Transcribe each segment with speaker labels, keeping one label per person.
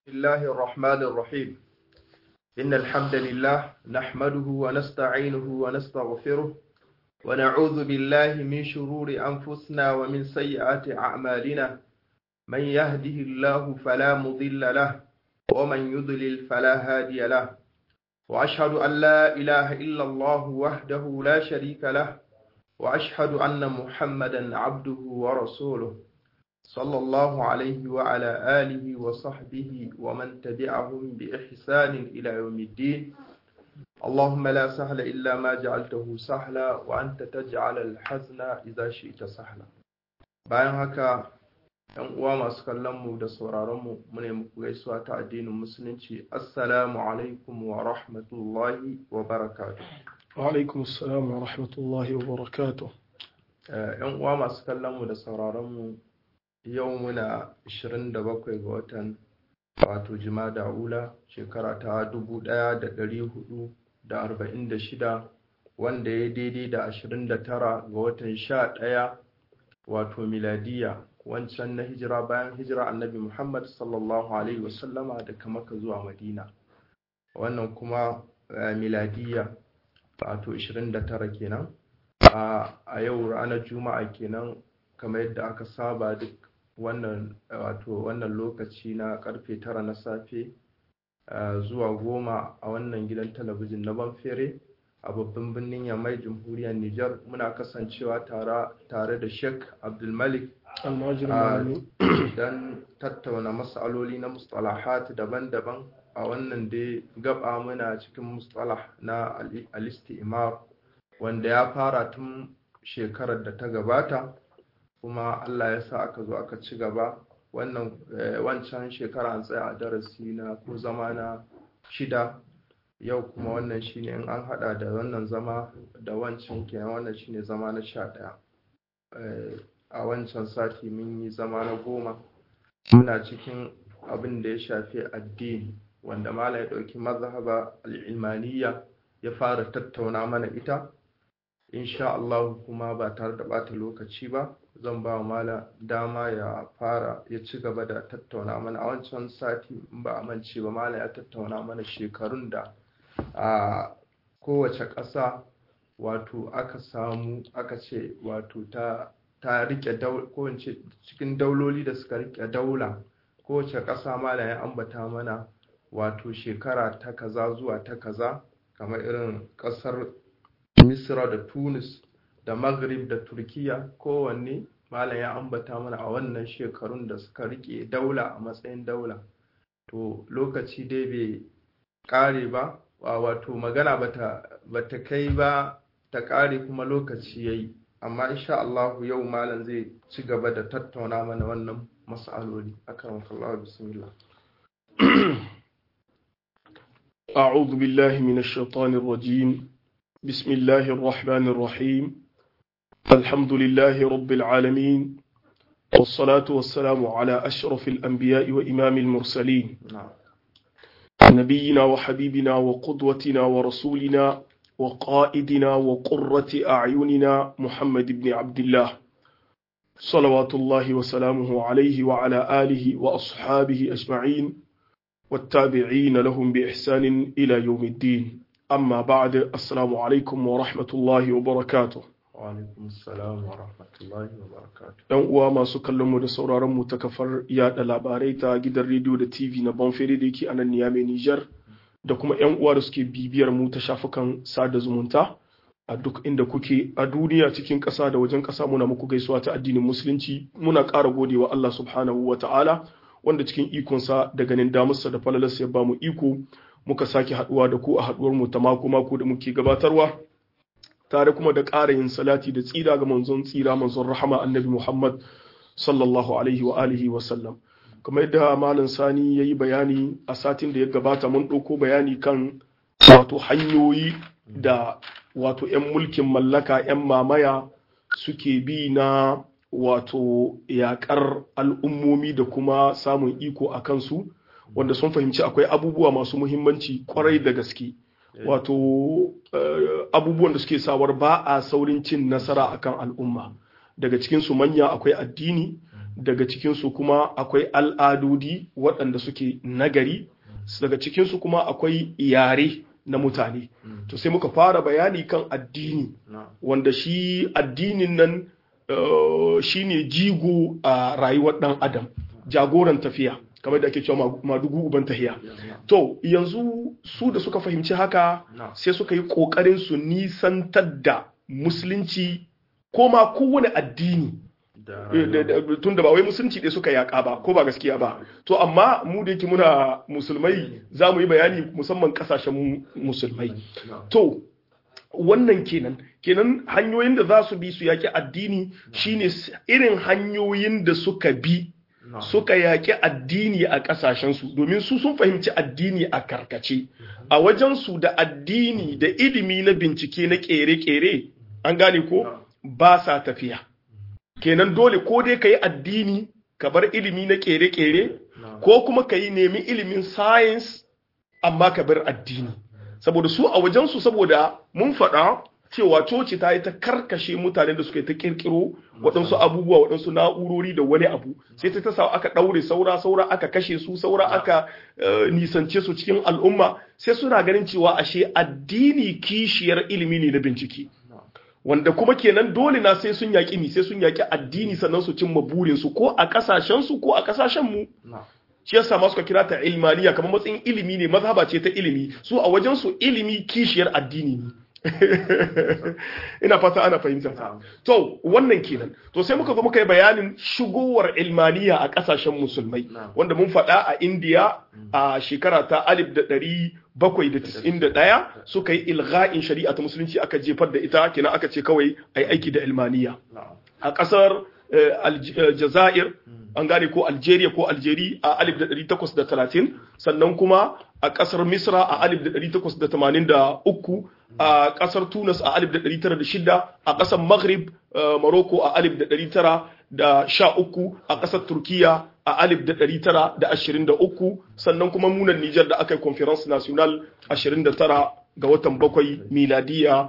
Speaker 1: بسم الله الرحمن الرحيم إن الحمد لله نحمده ونستعينه ونستغفره ونعوذ بالله من شرور أنفسنا ومن سيئات أعمالنا من يهده الله فلا مضل له ومن يضلل فلا هادي له وأشهد أن لا إله إلا الله وحده لا شريك له وأشهد أن محمدا عبده ورسوله صلى الله عليه وعلى آله وصحبه ومن تبعهم بإحسان إلى يوم الدين اللهم لا سهل إلا ما جعلته سهلا وأنت تجعل الحزن إذا شئت سهلا bayan haka ‘yan uwa masu kallonmu da sauraronmu mune muku gaisuwa ta addinin musulunci assalamu alaikum wa rahmatullahi wa barakatuh
Speaker 2: وعليكم السلام ورحمة الله وبركاته
Speaker 1: ‘yan uwa masu kallonmu da sauraronmu yau muna 27 ga watan wato jimada ula shekara ta 1446 wanda ya daidai da 29 ga watan 11 wato miladiya wancan na hijira bayan hijira annabi muhammad sallallahu alaihi wasallama daga maka zuwa madina wannan kuma miladiya wato 29 kenan a yau ranar juma'a kenan kamar yadda aka saba duk wannan wato wannan lokaci na karfe tara na safe zuwa goma a wannan gidan talabijin na banfere a babban birnin yamai jamhuriyar Nijar muna kasancewa tare da Sheikh Abdulmalik don tattauna matsaloli na mustalahat daban-daban a wannan dai gaba muna cikin mustalah na al-istimar wanda ya fara tun shekarar da ta gabata kuma Allah ya sa aka zo aka ci gaba wannan wancan shekara an tsaya a darasi na ko zama na shida yau kuma wannan shine in an hada da wannan zama da wancan kenan wannan shine zama na sha ɗaya a wancan sati mun yi zama na goma muna cikin abin da ya shafi addini wanda mala ya ɗauki mazhaba al'ilmaniya ya fara tattauna mana ita insha Allah kuma ba tare da bata lokaci ba zan ba wa mala dama ya fara ya ci gaba da tattauna mana a wancan sati in ba a mance ba mala ya tattauna mana shekarun da a kowace ƙasa wato aka samu aka ce wato ta ta rike kowace cikin dauloli da suka rike daula kowace ƙasa mala ya ambata mana wato shekara ta kaza zuwa ta kaza kamar irin ƙasar misra da tunis da maghrib da turkiya kowanne malam ya ambata mana a wannan shekarun da suka rike daula a matsayin daula to lokaci dai bai kare ba wato magana bata bata kai ba ta kare kuma lokaci yayi amma insha Allah yau malam zai ci gaba da tattauna mana wannan mas'aloli akan Allah bismillah
Speaker 2: أعوذ بالله من الشيطان الرجيم بسم الله الرحمن الرحيم الحمد لله رب العالمين والصلاة والسلام على أشرف الأنبياء وإمام المرسلين نبينا وحبيبنا وقدوتنا ورسولنا وقائدنا وقرة أعيننا محمد بن عبد الله صلوات الله وسلامه عليه وعلى آله وأصحابه أجمعين والتابعين لهم بإحسان إلى يوم الدين amma ba'da assalamu alaikum wa rahmatullahi wa barakatuh
Speaker 1: wa alaikum assalam wa rahmatullahi wa barakatuh
Speaker 2: yan uwa masu kallon mu da sauraron mu ta kafar yada labarai ta gidan rediyo da TV na Banfere da yake a nan Niamey Niger da kuma yan uwa da suke bibiyar mu ta shafukan sada zumunta a duk inda kuke a duniya cikin ƙasa da wajen ƙasa muna muku gaisuwa ta addinin musulunci muna ƙara godewa Allah subhanahu wa ta'ala wanda cikin ikonsa da ganin damarsa da falalarsa ya ba mu iko muka sake haduwa da ku a haduwar mu ta mako mako da muke gabatarwa tare kuma da ƙara yin salati da tsira ga manzon tsira manzon rahama annabi Muhammad sallallahu alaihi wa alihi wa sallam kamar yadda malam sani ya yi bayani a satin da ya gabata mun ɗauko bayani kan wato hanyoyi da wato 'yan mulkin mallaka 'yan mamaya suke bi na wato yaƙar al'ummomi da kuma samun iko a kansu wanda sun fahimci akwai abubuwa masu muhimmanci kwarai da gaske wato abubuwan da suke sawar ba a saurin cin nasara akan al'umma daga cikinsu manya akwai addini daga cikinsu kuma akwai al'adodi waɗanda suke nagari daga cikinsu kuma akwai yare na mutane to sai muka fara bayani kan addini wanda shi addinin nan uh, shine jigo a rayuwar ɗan adam jagoran tafiya kamar da ake cewa madugu uban tahiya to yanzu su da suka fahimci haka sai suka yi ƙoƙarin su nisantar da musulunci ko ma kowane addini tun da ba wai musulunci ɗaya suka yaƙa ba ko ba gaskiya ba to amma mu da yake muna musulmai za mu yi bayani musamman ƙasashen musulmai to wannan kenan kenan hanyoyin da za su bi su yaƙi addini shine irin hanyoyin da suka bi suka yaƙi addini a ƙasashensu domin su sun fahimci addini a karkace a wajensu da addini da ilimi na bincike na ƙere-ƙere an gane ko ba sa tafiya kenan dole ko dai ka yi addini ka bar ilimi na ƙere-ƙere ko kuma ka yi nemi ilimin science amma ka bar addini saboda su a wajensu saboda mun faɗa cewa coci ta yi ta karkashe mutanen da suka yi ta kirkiro waɗansu abubuwa waɗansu na'urori da wani abu sai ta ta sa aka ɗaure saura saura aka kashe su saura aka nisance su cikin al'umma sai suna ganin cewa ashe addini kishiyar ilimi ne na bincike wanda kuma kenan dole na sai sun yaƙi ni sai sun yaƙi addini sannan su cimma burinsu ko a ƙasashensu ko a ƙasashen mu shi yasa ma suka kira ta ilmaniya kamar matsayin ilimi ne mazhaba ce ta ilimi su a wajen su ilimi kishiyar addini ne ina fata ana fahimta ta to wannan kenan to sai muka zo muka yi bayanin shigowar ilmaniya a kasashen musulmai wanda mun faɗa a indiya a shekara ta alif da ɗari bakwai da tis'in da ɗaya suka yi ilga'in shari'a ta musulunci aka jefar da ita kenan aka ce kawai a yi aiki da ilmaniya a ƙasar Jazair an gane ko Algeria ko Algeri a 1830 sannan kuma a kasar Misra a 1883 a kasar Tunis a 1906 a kasar Maghrib Morocco a 1913 a kasar Turkiya a 1923 sannan kuma munan Niger da aka yi Conference National 29 ga watan bakwai miladiya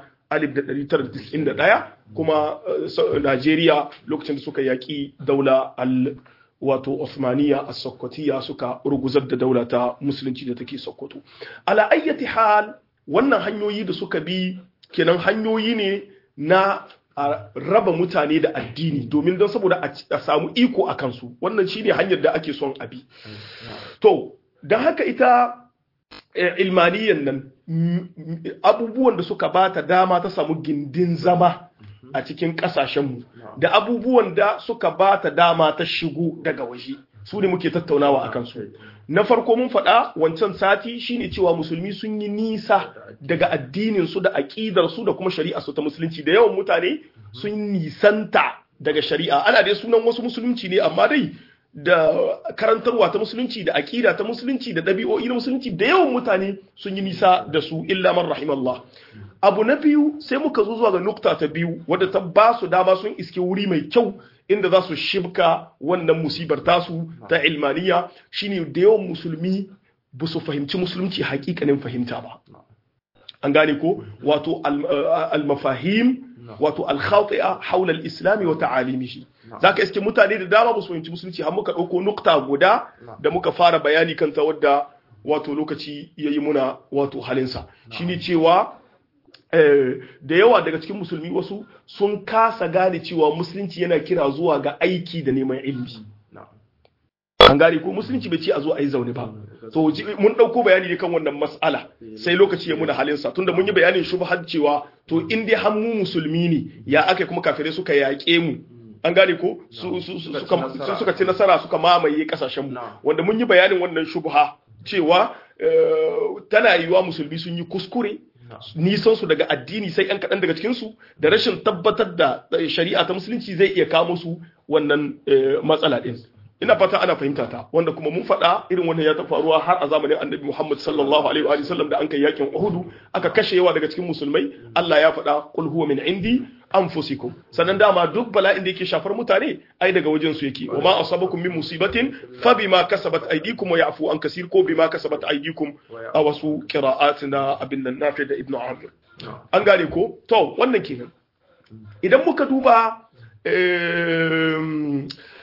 Speaker 2: 1991 kuma Najeriya lokacin da suka yaƙi daula al wato Osmaniya a Sokotiya suka ruguzar da daula ta musulunci da take Sokoto. Ala ayyati hal wannan hanyoyi da suka bi kenan hanyoyi ne na a raba mutane da addini domin don saboda a samu iko a kansu wannan shine hanyar da ake son abi. To, don haka ita ilmaniyan nan abubuwan da suka bata dama ta samu gindin zama a cikin kasashenmu da abubuwan da suka bata dama ta shigo daga waje su ne muke tattaunawa a kansu na farko mun faɗa wancan sati shine cewa musulmi sun yi nisa daga addinin su da aƙidar su da kuma shari'a su ta musulunci da yawan mutane sun nisanta daga shari'a ana dai sunan wasu musulunci ne amma dai da karantarwa ta musulunci da aƙida ta musulunci da ɗabi'o'i na musulunci da yawan mutane sun yi nisa da su illa man rahimallah abu na biyu sai muka zo zuwa ga nukta ta biyu wadda ta ba su dama sun iske wuri mai kyau inda za su shibka wannan musibar tasu ta ilmaniya shine da yawan musulmi ba su fahimci musulunci hakikanin fahimta ba an gane ko wato al-mafahim wato al-khati'a haula al-islam wa ta'alimihi zaka iske mutane da dama ba su fahimci musulunci har muka dauko nukta guda da muka fara bayani kanta wadda wato lokaci yayi muna wato halinsa shine cewa da yawa daga cikin musulmi wasu sun kasa gane cewa musulunci yana kira zuwa ga aiki da neman ilimi an gane ko musulunci bai ce a zo a yi zaune ba to mun ɗauko bayani ne kan wannan mas'ala sai lokaci ya muna halinsa tunda mun yi bayanin shubhar cewa to in dai har mu musulmi ne ya aka kuma kafirai suka yaƙe mu an gane ko suka ci nasara suka mamaye kasashen mu wanda mun yi bayanin wannan shubha cewa tana yiwuwa musulmi sun yi kuskure nisan su daga addini sai yan kaɗan daga cikinsu da rashin tabbatar da shari'a ta musulunci zai iya kawo musu wannan matsala ɗin ina fata ana fahimta ta wanda kuma mun faɗa irin wannan ya ta faruwa har a zamanin annabi Muhammad sallallahu alaihi wa sallam da an kai yakin Uhud aka kashe yawa daga cikin musulmai Allah ya faɗa qul huwa min indi anfusikum sannan dama duk bala'in da yake shafar mutane ai daga wajen su yake wama asabakum min musibatin fa bima kasabat aydikum wa ya'fu an kasir ko bima kasabat aydikum a wasu qira'atina abin nan nafi da ibnu amir an gane ko to wannan kenan idan muka duba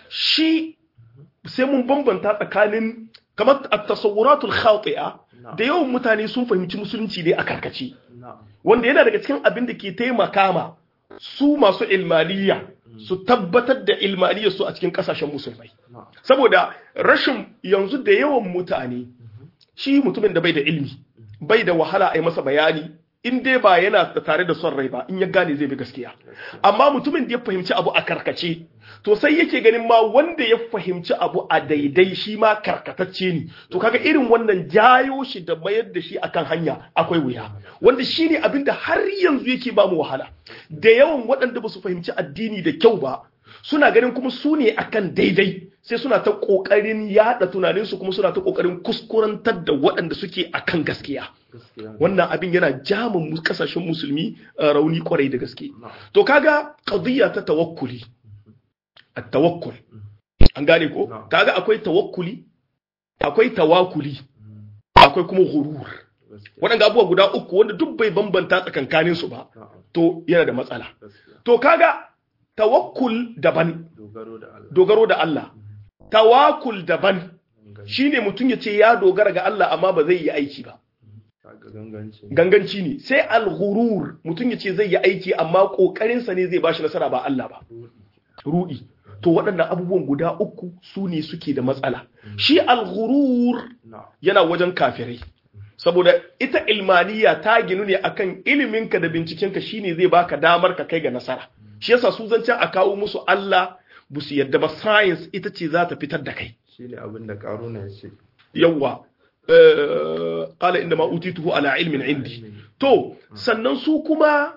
Speaker 2: shi sai mun bambanta tsakanin kamar at-tasawwuratul khati'a da yawan mutane sun fahimci musulunci ne a karkace wanda yana daga cikin abin da ke taimaka ma su masu ilmaniya su tabbatar da ilmaniyar su a cikin kasashen musulmai saboda rashin yanzu da yawan mutane shi mutumin da bai da ilmi bai da wahala a yi masa bayani in dai ba yana tare da son rai ba in ya gane zai bi gaskiya amma mutumin da ya fahimci abu a karkace to sai yake ganin ma wanda ya fahimci abu a daidai shi ma karkatacce ne to kaga irin wannan jayo shi da mayar da shi akan hanya akwai wuya wanda shi ne abin da har yanzu yake ba mu wahala da yawan waɗanda ba su fahimci addini da kyau ba suna ganin kuma su ne akan daidai sai suna ta ƙoƙarin yaɗa tunaninsu kuma suna ta ƙoƙarin kuskurantar da waɗanda suke akan gaskiya wannan abin yana jamin kasashen musulmi rauni kwarai da gaske to kaga qadiyya ta tawakkuli at-tawakkul an gane ko kaga akwai tawakkuli akwai tawakuli akwai kuma ghurur waɗanda abubuwa guda uku wanda duk bai bambanta tsakankanin su ba to yana da matsala to kaga tawakkul daban dogaro da Allah tawakul daban shine mutum ya ce ya dogara ga Allah amma ba zai yi aiki ba ganganci ne sai al-ghurur mutum ya ce zai yi aiki amma kokarinsa ne zai bashi nasara ba Allah ba rudi to waɗannan abubuwan guda uku su ne suke da matsala shi al-ghurur yana wajen kafirai saboda ita ilmaniya ta ginu ne akan iliminka da bincikenka shine zai baka damar ka kai ga nasara shi yasa su zancen a kawo musu Allah bu su yadda ba science ita ce za ta fitar da kai
Speaker 1: shine abin da karuna ya ce
Speaker 2: yawwa qala inda ma utituhu ala ilmin indi to sannan su kuma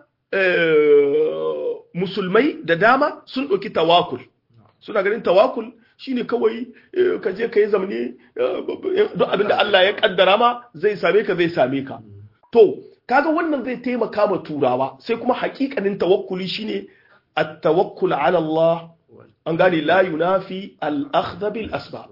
Speaker 2: musulmai da dama sun ɗauki tawakul suna ganin tawakul shine kawai ka je ka yi zamani duk abin da Allah ya kaddara ma zai same ka zai same ka to kaga wannan zai taimaka ma turawa sai kuma hakikanin tawakkuli shine at-tawakkul ala Allah an gane la yunafi al-akhdha bil asbab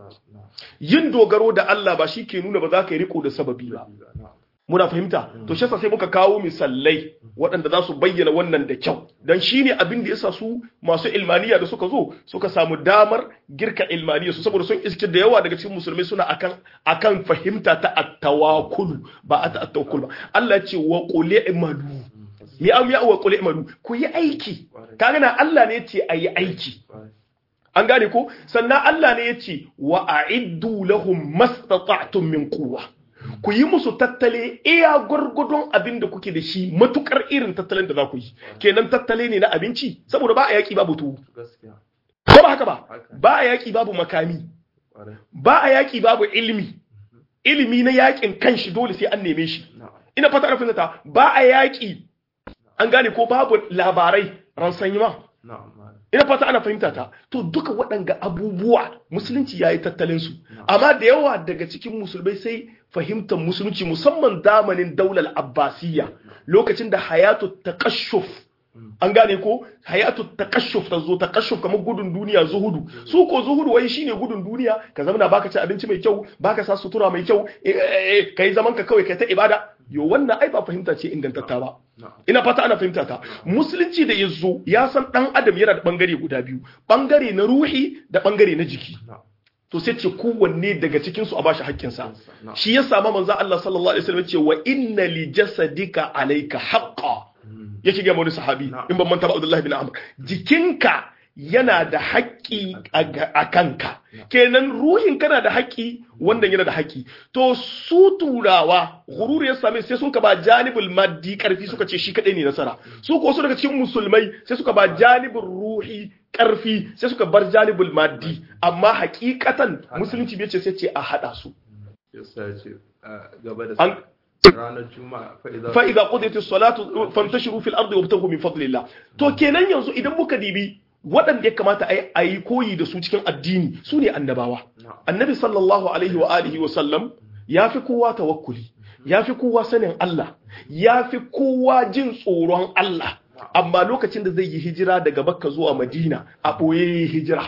Speaker 2: yin dogaro da Allah ba shi ke nuna ba za ka yi riko da sababi ba muna fahimta to shi sai muka kawo misalai waɗanda za su bayyana wannan da kyau dan shine abin da yasa su masu ilmaniya da suka zo suka samu damar girka ilmaniya su saboda sun iske da yawa daga cikin musulmai suna akan akan fahimta ta at-tawakkul ba at-tawakkul ba Allah ya ce wa qul i'malu mi am ya wa qul i'malu ku yi aiki kaga na Allah ne ya ce ayi aiki an gane ko sannan Allah ne ya ce wa a'iddu lahum mastata'tum min quwwa ku yi musu tattale iya gwargwadon abin da kuke da shi matukar irin tattalin da za ku yi kenan tattale ne na abinci saboda ba a yaki babu tuwo ko ba haka ba ba a yaki babu makami ba a yaki babu ilimi ilimi na yakin kanshi dole sai an neme shi ina fata na ta ba a yaki an gane ko babu labarai ransanyima ina fata ana fahimta ta to duka waɗanga abubuwa musulunci ya yi tattalinsu amma da yawa daga cikin musulmai sai fahimtar musulunci musamman zamanin daular abbasiyya lokacin da hayatu taqashshuf an gane ko hayatu taqashshuf ta zo taqashshuf kamar gudun duniya zuhudu su ko zuhudu wai shine gudun duniya ka zama baka ci abinci mai kyau baka sa sutura mai kyau kai zaman ka kawai kai ta ibada yo wannan ai ba fahimta ce ingantatta ba ina fata ana fahimta ta musulunci da yazo ya san dan adam yana da bangare guda biyu bangare na ruhi da bangare na jiki to sai ce kowanne daga cikin su a bashi haƙƙin sa shi ya samu manzo Allah sallallahu alaihi wasallam ce wa inna li jasadika alayka haqqan yake ga wani sahabi in ban manta ba Abdullah bin Amr jikinka yana da haƙƙi a kanka kenan ruhin kana da haƙƙi wannan yana da haƙƙi to su turawa gurur ya same sai sun ka ba janibul maddi karfi suka ce shi kadai ne nasara su ko su daga cikin musulmai sai suka ba janibul ruhi karfi sai suka bar janibul maddi amma hakikatan musulunci bai ce sai ce a hada su
Speaker 1: gaba da ranar juma'a
Speaker 2: fa idza qudiyatis salatu fantashiru fil ardi wabtaghu min fadlillah to kenan yanzu idan muka dibi waɗanda ya kamata a yi koyi da su cikin addini su ne annabawa annabi sallallahu alaihi wa alihi wa sallam ya fi kowa tawakkuli ya fi kowa sanin Allah ya fi kowa jin tsoron Allah amma lokacin da zai yi hijira daga Makka zuwa Madina a ɓoye hijira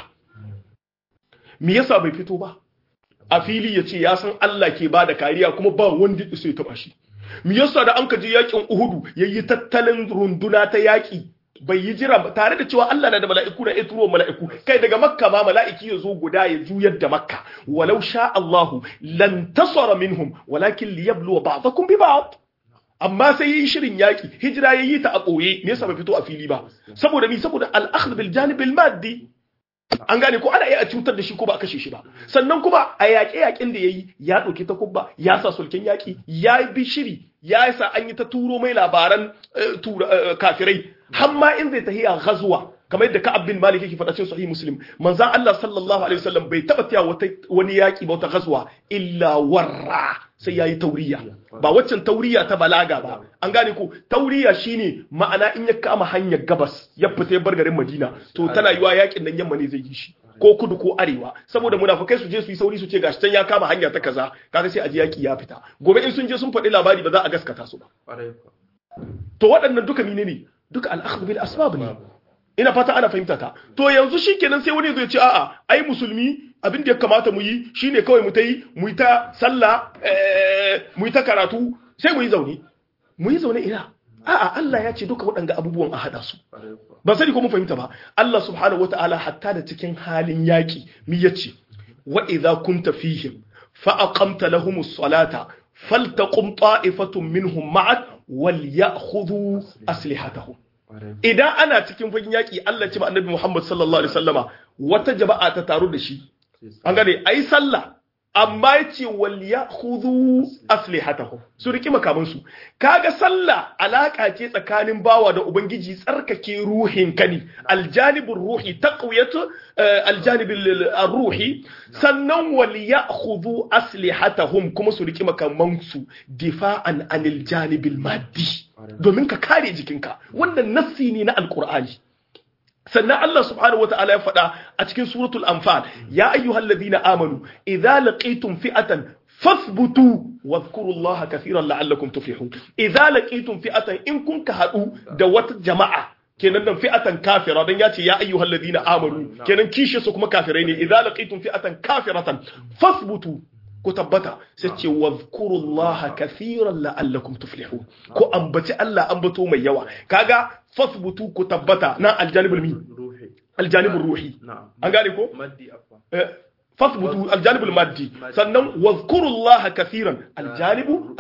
Speaker 2: me yasa bai fito ba a fili ya ce ya san Allah ke ba da kariya kuma ba wanda ya taɓa shi me yasa da an ka je yakin Uhudu yayi tattalin runduna ta yaki bai yi jira ba tare da cewa Allah na da mala'iku na turo mala'iku kai daga makka ma mala'iki ya zo guda ya juyar da makka walau sha Allahu lan tasara minhum walakin liyabluwa ba'dakum bi ba'd amma sai yi shirin yaki hijira yayi ta a ɓoye me yasa bai fito a fili ba saboda ni saboda al-akhdh bil janib al-maddi an gane ko ana iya a cutar da shi ko ba a kashe shi ba sannan kuma a yaƙe yaƙen da yayi ya ɗauki takubba ya sa sulken yaƙi ya bi shiri ya sa an yi ta turo mai labaran kafirai har ma in zai tahiya ghazwa kamar yadda Ka'ab bin Malik yake faɗa cikin Sahih Muslim manzon Allah sallallahu alaihi wasallam bai taba tiya wata wani yaki ba wata ghazwa illa warra sai yayi tauriya ba waccan tauriya ta balaga ba an gane ko tauriya shine ma'ana in ya kama hanyar gabas ya fita ya bar garin Madina to tana yiwa yakin nan yamma ne zai yi shi ko kudu ko arewa saboda munafukai su je su yi sauri su ce gashi can ya kama hanya ta kaza kaga sai a ji yaki ya fita gobe in sun je sun faɗi labari ba za a gaskata su ba to waɗannan duka mine ne duka al-akhdh bil asbab ne ina fata ana fahimta ta to yanzu shikenan sai wani zai ce a'a ai musulmi abin da ya kamata mu yi shine kawai mu ta yi mu yi ta sallah mu yi ta karatu sai mu yi zaune mu yi zaune ina a'a Allah ya ce duka waɗanga abubuwan a hada su ba sani ko mun fahimta ba Allah subhanahu wataala hatta da cikin halin yaki mi yace wa idza kunta fihim fa aqamta lahumus salata faltaqum ta'ifatun minhum ma'ak wal ya'khudhu aslihatahum idan ana cikin fagen yaƙi Allah ce ba annabi Muhammad sallallahu alaihi wasallama wata jama'a ta taru da shi an gane ayi sallah amma yace wal ya'khudhu aslihatahum su riki makaman su kaga sallah alaka ce tsakanin bawa da ubangiji tsarkake ruhin kani aljanibur ruhi taqwiyatu aljanibul ruhi sannan wal ya'khudhu aslihatahum kuma su riki makaman su difa'an anil janibil maddi domin ka kare jikinka wannan nassi ne na alkur'ani sannan Allah subhanahu wata'ala ya faɗa a cikin suratul anfal ya ayyuhal ladina amanu idza laqitum fi'atan fasbutu wadhkurullaha kathiran la'allakum tuflihun idza laqitum fi'atan in kun ka hadu da wata jama'a kenan nan fi'atan kafira dan yace ya ayyuhal ladina amanu kenan kishi su kuma kafirai ne idza laqitum fi'atan kafiratan fasbutu ku tabbata sai ce wadhkurullaha kathiran la'allakum tuflihun ko ambaci Allah ambato mai yawa kaga fasbutu ku tabbata na aljanibul mi aljanibul ruhi an gane ko fasbutu aljanibul maddi sannan wadhkurullaha kathiran aljanibu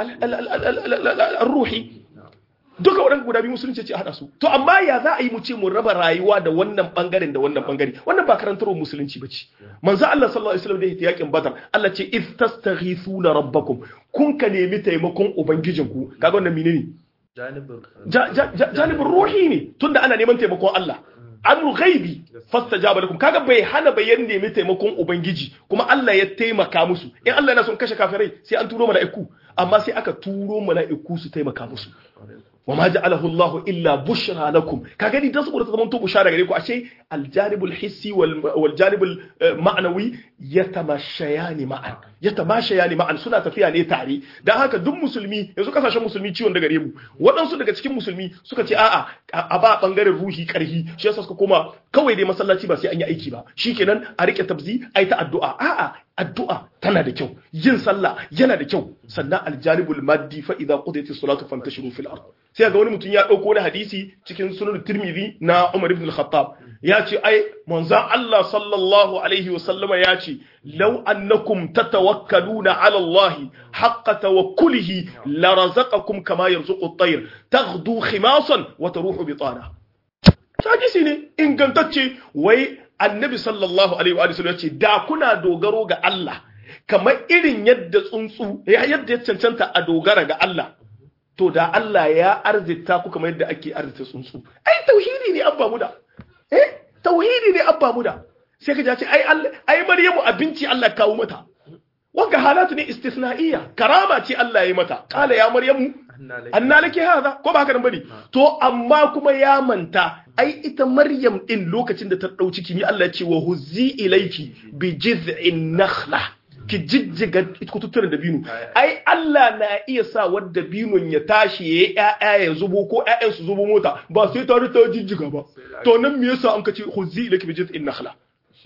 Speaker 2: ruhi duka waɗanda guda biyu musulunci ce a haɗa su to amma ya za a yi mu ce mu raba rayuwa da wannan bangaren da wannan bangare wannan ba karantarwar musulunci ba ce manzo Allah sallallahu alaihi wasallam da yake yakin badar Allah ce if tastaghithuna rabbakum kun ka nemi taimakon ubangijinku kaga wannan menene janibin ruhi ne tunda ana neman taimakon Allah amru ghaibi fastajaba lakum kaga bai hana bayan nemi taimakon ubangiji kuma Allah ya taimaka musu in Allah yana son kashe kafirai sai an turo mala'iku amma sai aka turo mala'iku su taimaka musu wa ma ja'alahu Allahu illa bushra lakum kaga ni dan saboda ta zama to bushara gare ku ashe aljanibul hissi wal wal janibul ma'nawi yatamashayani ma'an yatamashayani ma'an suna tafiya ne tare dan haka duk musulmi yanzu kasashen musulmi ciwon da gare mu waɗansu daga cikin musulmi suka ce a'a a ba bangaren ruhi karhi shi yasa suka koma kawai dai masallaci ba sai an yi aiki ba shikenan a rike tabzi ai ta addu'a a'a addu'a tana da kyau yin sallah yana da kyau sannan aljanibul maddi fa idza qudiyatis salatu fantashiru fil ard sai ga wani mutum ya dauko wani hadisi cikin sunan tirmidhi na Umar ibn al-Khattab ya ce ai manzon Allah sallallahu alaihi wa sallama ya ce law annakum tatawakkaluna ala Allah haqqa tawakkulihi la razaqakum kama yarzuqu at-tayr taghdu khimasan wa taruhu bitana hadisi ne ingantacce wai annabi sallallahu alaihi wa sallam ce da kuna dogaro ga Allah kamar irin yadda tsuntsu yadda ya cancanta a dogara ga Allah to da Allah ya arzita ku kamar yadda ake arzita tsuntsu ai tauhidi ne abba muda eh tauhidi ne abba muda sai ka ce ai ai Maryamu abinci Allah kawo mata wanga halatu ne istisna'iyya karama ce Allah ya yi mata kala ya Maryamu anna laki hadha ko ba haka nan bane to amma kuma ya manta ai ita Maryam din lokacin da ta dau ciki ni Allah ya ce wa huzzi ilayki bi jiz'in nakhla ki jijjiga kututturen da binu ai Allah na iya sa wadda binun ya tashi ya ƴaƴa ya zubo ko ƴaƴan su zubo mota ba sai ta ta jijjiga ba to nan me yasa an kace huzzi ilayki bi jiz'in nakhla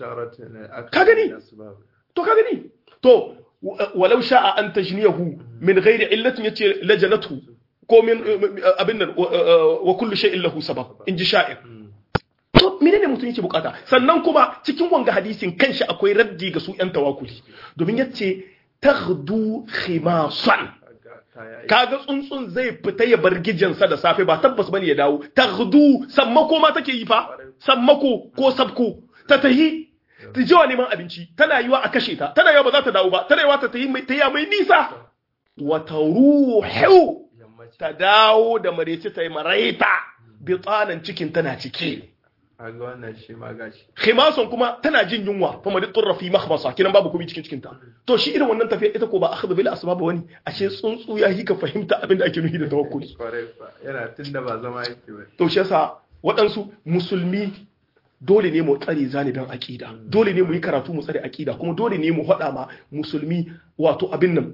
Speaker 2: ka gani to ka gani to walau sha'a an tajniyahu min ghairi illatin yace lajanatu ko min abin nan wa kullu shay'in lahu sabab in ji sha'ir to menene mutum yake bukata sannan kuma cikin wanga hadisin kanshi akwai raddi ga su yan tawakuli domin yace taghdu khimasan kaga tsuntsun zai fita ya bar gijinsa da safe ba tabbas bane ya dawo taghdu sammako ma take yi fa sammako ko sabko ta tahi ta jiwa neman abinci tana yiwa a kashe ta tana yiwa ba za ta dawo ba tana yiwa ta tayi mai taya mai nisa wa taruhu ta dawo da marece ta yi maraita bitsanan cikin tana cike
Speaker 1: a ga wannan shi ma gashi
Speaker 2: khimason kuma tana jin yunwa fa madi turra fi makhmasa kinan babu komai cikin cikin ta to shi irin wannan tafiya ita ko ba akhdhu bil asbab wani ashe tsuntsu ya hika fahimta abin da ake nufi da tawakkuli
Speaker 1: kwarai fa yana tunda ba zama yake ba
Speaker 2: to shi yasa waɗansu musulmi dole ne mu tsare zanibin aƙida dole ne mu yi karatu mu tsare aƙida kuma dole ne mu haɗa ma musulmi wato abin nan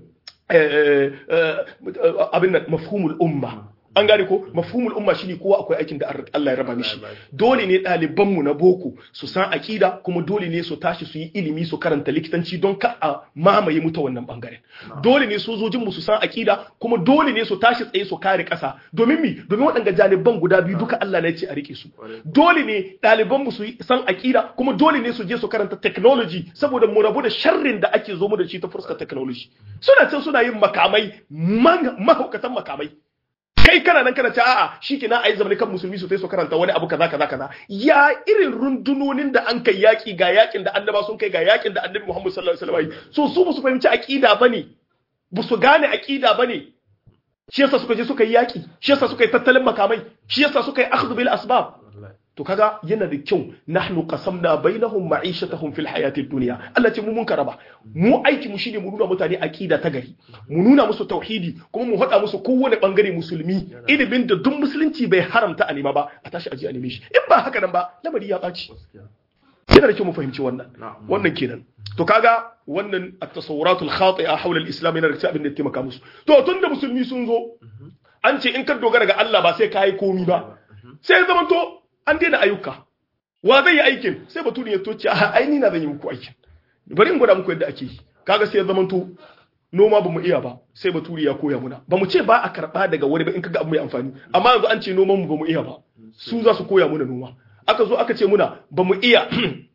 Speaker 2: abin nan mafhumul umma an gane ko mafhumul umma shine kowa akwai aikin da Allah ya raba mishi dole ne ɗaliban mu na boko su san aƙida kuma dole ne su tashi su yi ilimi su karanta likitanci don ka a mamaye mu ta wannan bangaren dole ne sojojin mu su san aƙida kuma dole ne su tashi tsaye su kare ƙasa domin mi domin waɗanga janiban guda biyu duka Allah ne ya ce a rike su dole ne ɗaliban mu su san aƙida kuma dole ne su je su karanta technology saboda mu rabu da sharrin da ake zo mu da shi ta fuskar technology suna can suna yin makamai mahaukatan makamai kai kana nan kana ce a'a shikenan ayi zamani kan musulmi su sai su karanta wani abu kaza kaza kaza ya irin rundunonin da an kai yaki ga yakin da annaba sun kai ga yakin da annabi Muhammad sallallahu alaihi wasallam so su su fahimci aqida bane ba su gane aqida bane shi yasa suka je suka yi yaki shi yasa suka yi tattalin makamai shi yasa suka yi akhdhu bil asbab to kaga yana da kyau nahnu qasamna bainahum ma'ishatahum fil hayatid dunya Allah ce mu mun karaba mu aiki mu shine mu nuna mutane aqida ta gari mu nuna musu tauhidi kuma mu hada musu kowane bangare musulmi ilimin da duk musulunci bai haramta a nema ba a tashi aje a neme shi in ba haka nan ba lamari ya baci yana da kyau mu fahimci wannan wannan kenan to kaga wannan at-tasawwuratul khati'a hawla al-islam yana da cikin abin da ya taimaka musu to tunda musulmi sun zo an ce in ka dogara ga Allah ba sai ka yi komi ba sai zaman to an daina ayyuka wa zai yi aikin sai baturi ya toce a aini na zan yi muku aikin bari in gwada muku yadda ake yi kaga sai ya zamanto noma bamu iya ba sai baturi ya koya muna bamu ce ba a karba daga wani ba in kaga abu mai amfani amma yanzu an ce noman mu bamu iya ba su za su koya muna noma aka zo aka ce muna bamu iya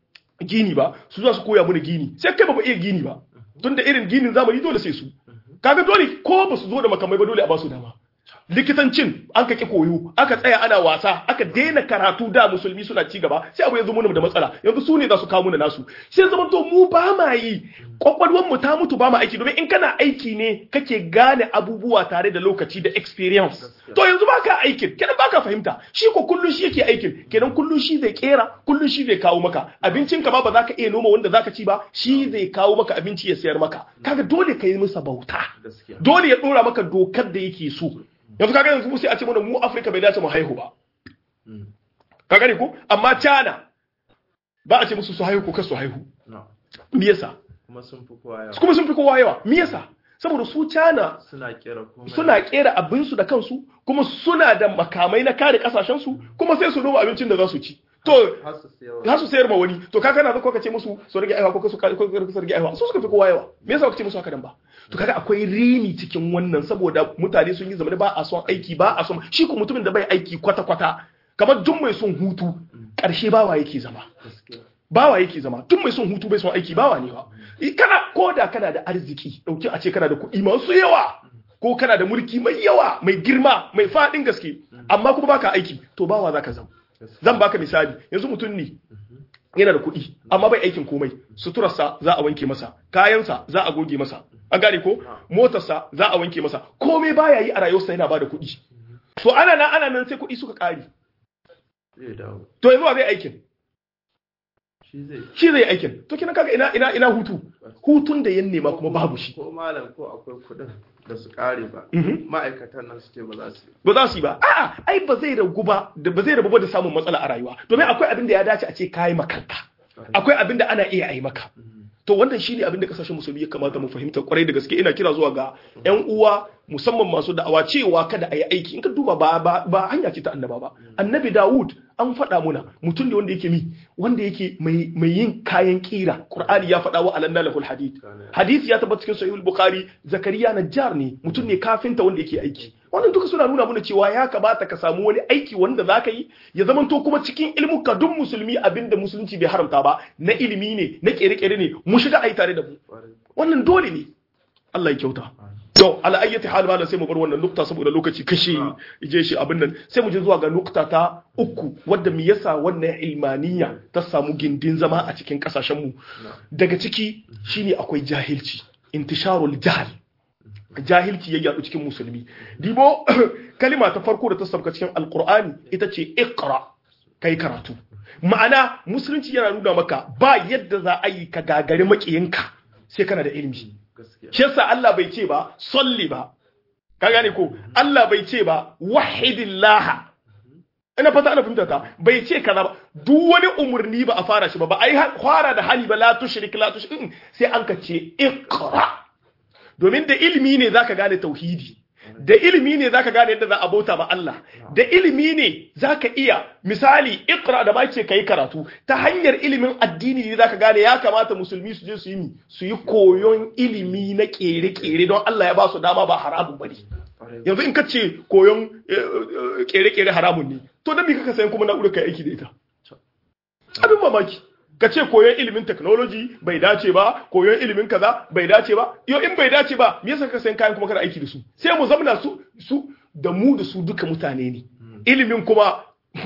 Speaker 2: gini ba su za su koya muna gini sai kai bamu iya gini ba tunda irin ginin zamani dole sai su kaga dole ko ba su zo da makamai ba dole a ba su dama likitancin an kaki koyo aka tsaya ana wasa aka daina karatu da musulmi suna ci gaba sai abu ya zo mana da matsala yanzu su ne za su kawo mana nasu sai zama to mu ba ma yi kwakwalwar mu ta mutu ba ma aiki domin in kana aiki ne kake gane abubuwa tare da lokaci da experience to yanzu ba ka aikin kenan ba ka fahimta shi ko kullun shi yake aikin kenan kullun shi zai kera kullun shi zai kawo maka abincin ka ma ba za ka iya noma wanda za ka ci ba shi zai kawo maka abinci ya sayar maka kaga dole ka yi masa bauta dole ya dora maka dokar da yake so yanzu kaga yanzu sai a ce mana mu Afirka bai dace mu haihu ba ka gane ko amma China ba a ce musu su haihu ko kasu haihu me yasa
Speaker 1: kuma sun fi kowa yawa
Speaker 2: kuma sun fi kowa yawa me yasa saboda su China
Speaker 1: suna kera komai
Speaker 2: suna kera abin su da kansu kuma suna da makamai na kare kasashen su kuma sai su noma abincin da za su ci to
Speaker 1: har su sayarwa
Speaker 2: za su sayar ma wani to kaga na zo ka ce musu su rage aiwa ko su ko su rage aiwa su suka fi kowa yawa me yasa ka ce musu haka nan ba to kaga akwai rini cikin wannan saboda mutane sun yi zamani ba a son aiki ba a son shi ko mutumin da bai aiki kwata kwata kamar duk mai son hutu karshe bawa yake zama
Speaker 1: gaskiya
Speaker 2: bawa yake zama duk mai son hutu bai son aiki bawa ne ba kana ko da kana da arziki dauki a ce kana da kuɗi masu yawa ko kana da mulki mai yawa mai girma mai faɗin gaske amma kuma baka aiki to bawa zaka zama zan baka misali yanzu mutum ne yana da kuɗi amma bai aikin komai suturarsa za a wanke masa kayansa za a goge masa an gane ko motarsa za a wanke masa komai baya yi a rayuwarsa yana bada kuɗi to ana nan ana nan sai kuɗi suka ƙare
Speaker 1: zai dawo
Speaker 2: to yanzu wa zai aikin
Speaker 1: shi zai
Speaker 2: shi zai aikin to kina kaga ina ina ina hutu hutun da yan nema kuma babu shi
Speaker 1: ko malam ko akwai kuɗin da su kare ba
Speaker 2: Mhm.
Speaker 1: ma'aikatan nan su ce ba za su yi
Speaker 2: ba za su yi ba a'a ai ba zai ragu ba da ba zai rabu ba da samun matsala a rayuwa domin akwai abin da ya dace a ce kai makanka akwai abin da ana iya yi maka to wannan shine abin da kasashen musulmi ya kamata mu fahimta kwarai da gaske ina kira zuwa ga yan uwa musamman masu da'awa cewa kada a yi aiki in ka duba ba ba, ba hanya ce ta annaba ba annabi Dawud an faɗa muna mutum ne wanda yake mi wanda yake mai mai yin kayan kira Qur'ani ya faɗa wa alanna lahul hadid hadisi ya tabbata cikin sahih bukhari zakariya najjar ne mutum ne kafinta wanda yake aiki wannan duka suna nuna mana cewa ya kamata ka samu wani aiki wanda za ka yi ya zamanto kuma cikin ilmuka duk musulmi abinda musulunci bai haramta ba na ilimi ne na kere-kere ne mu shiga ai tare da mu wannan dole ne Allah ya kyauta to ala ayyati hal malam sai mu bar wannan nukta saboda lokaci kashe je shi abin nan sai mu je zuwa ga nukta ta uku wadda me yasa wannan ilmaniya ta samu gindin zama a cikin kasashen mu daga ciki shine akwai jahilci intisharul jahl jahilci ya yadu cikin musulmi dibo kalima ta farko da ta sabka cikin alqur'ani ita ce iqra kai karatu ma'ana musulunci yana nuna maka ba yadda za a yi ka gagari makiyinka sai kana da ilimi shi yasa Allah bai ce ba salli ba ka gane ko Allah bai ce ba wahidillah ina fata ana fahimta ta bai ce kaza ba duk wani umurni ba a fara shi ba ba ai fara da hali ba la tushrik la tushrik sai an ka ce iqra domin da ilimi ne zaka gane tauhidi da ilimi ne zaka gane yadda za a bauta ma Allah da ilimi ne zaka iya misali iqra da bace kai karatu ta hanyar ilimin addini ne zaka gane ya kamata musulmi su je su yi su yi koyon ilimi na kere-kere don Allah ya ba su dama ba haramun bane yanzu in ka ce koyon kere-kere haramun ne to dan me kaka sayan kuma na'urar kai aiki da ita abin mamaki ka ce koyon ilimin technology bai dace ba koyon ilimin kaza bai dace ba yo in bai dace ba me yasa ka sayan kayan kuma kana aiki da su sai mu zamna su su da mu da su duka mutane ne ilimin kuma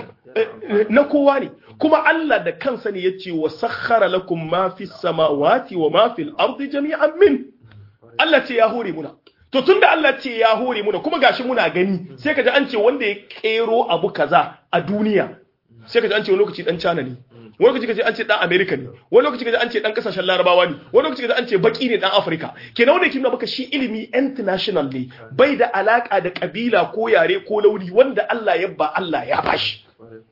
Speaker 2: na kowa ne kuma Allah da kansa ne yace wa sakhara lakum ma fis samawati wa ma fil ardi jami'an min Allah ce ya hore muna to tunda Allah ce ya hore muna kuma gashi muna gani sai ka ji an ce wanda ya kero abu kaza a duniya sai ka ji an ce wani lokaci dan China ne wani lokaci kaje an ce dan America ne wani lokaci kaje an ce dan kasashen Larabawa ne wani lokaci kaje an ce baki ne dan Africa kenan wanda yake nuna maka shi ilimi international ne bai da alaka da kabila ko yare ko launi wanda Allah ya ba Allah ya bashi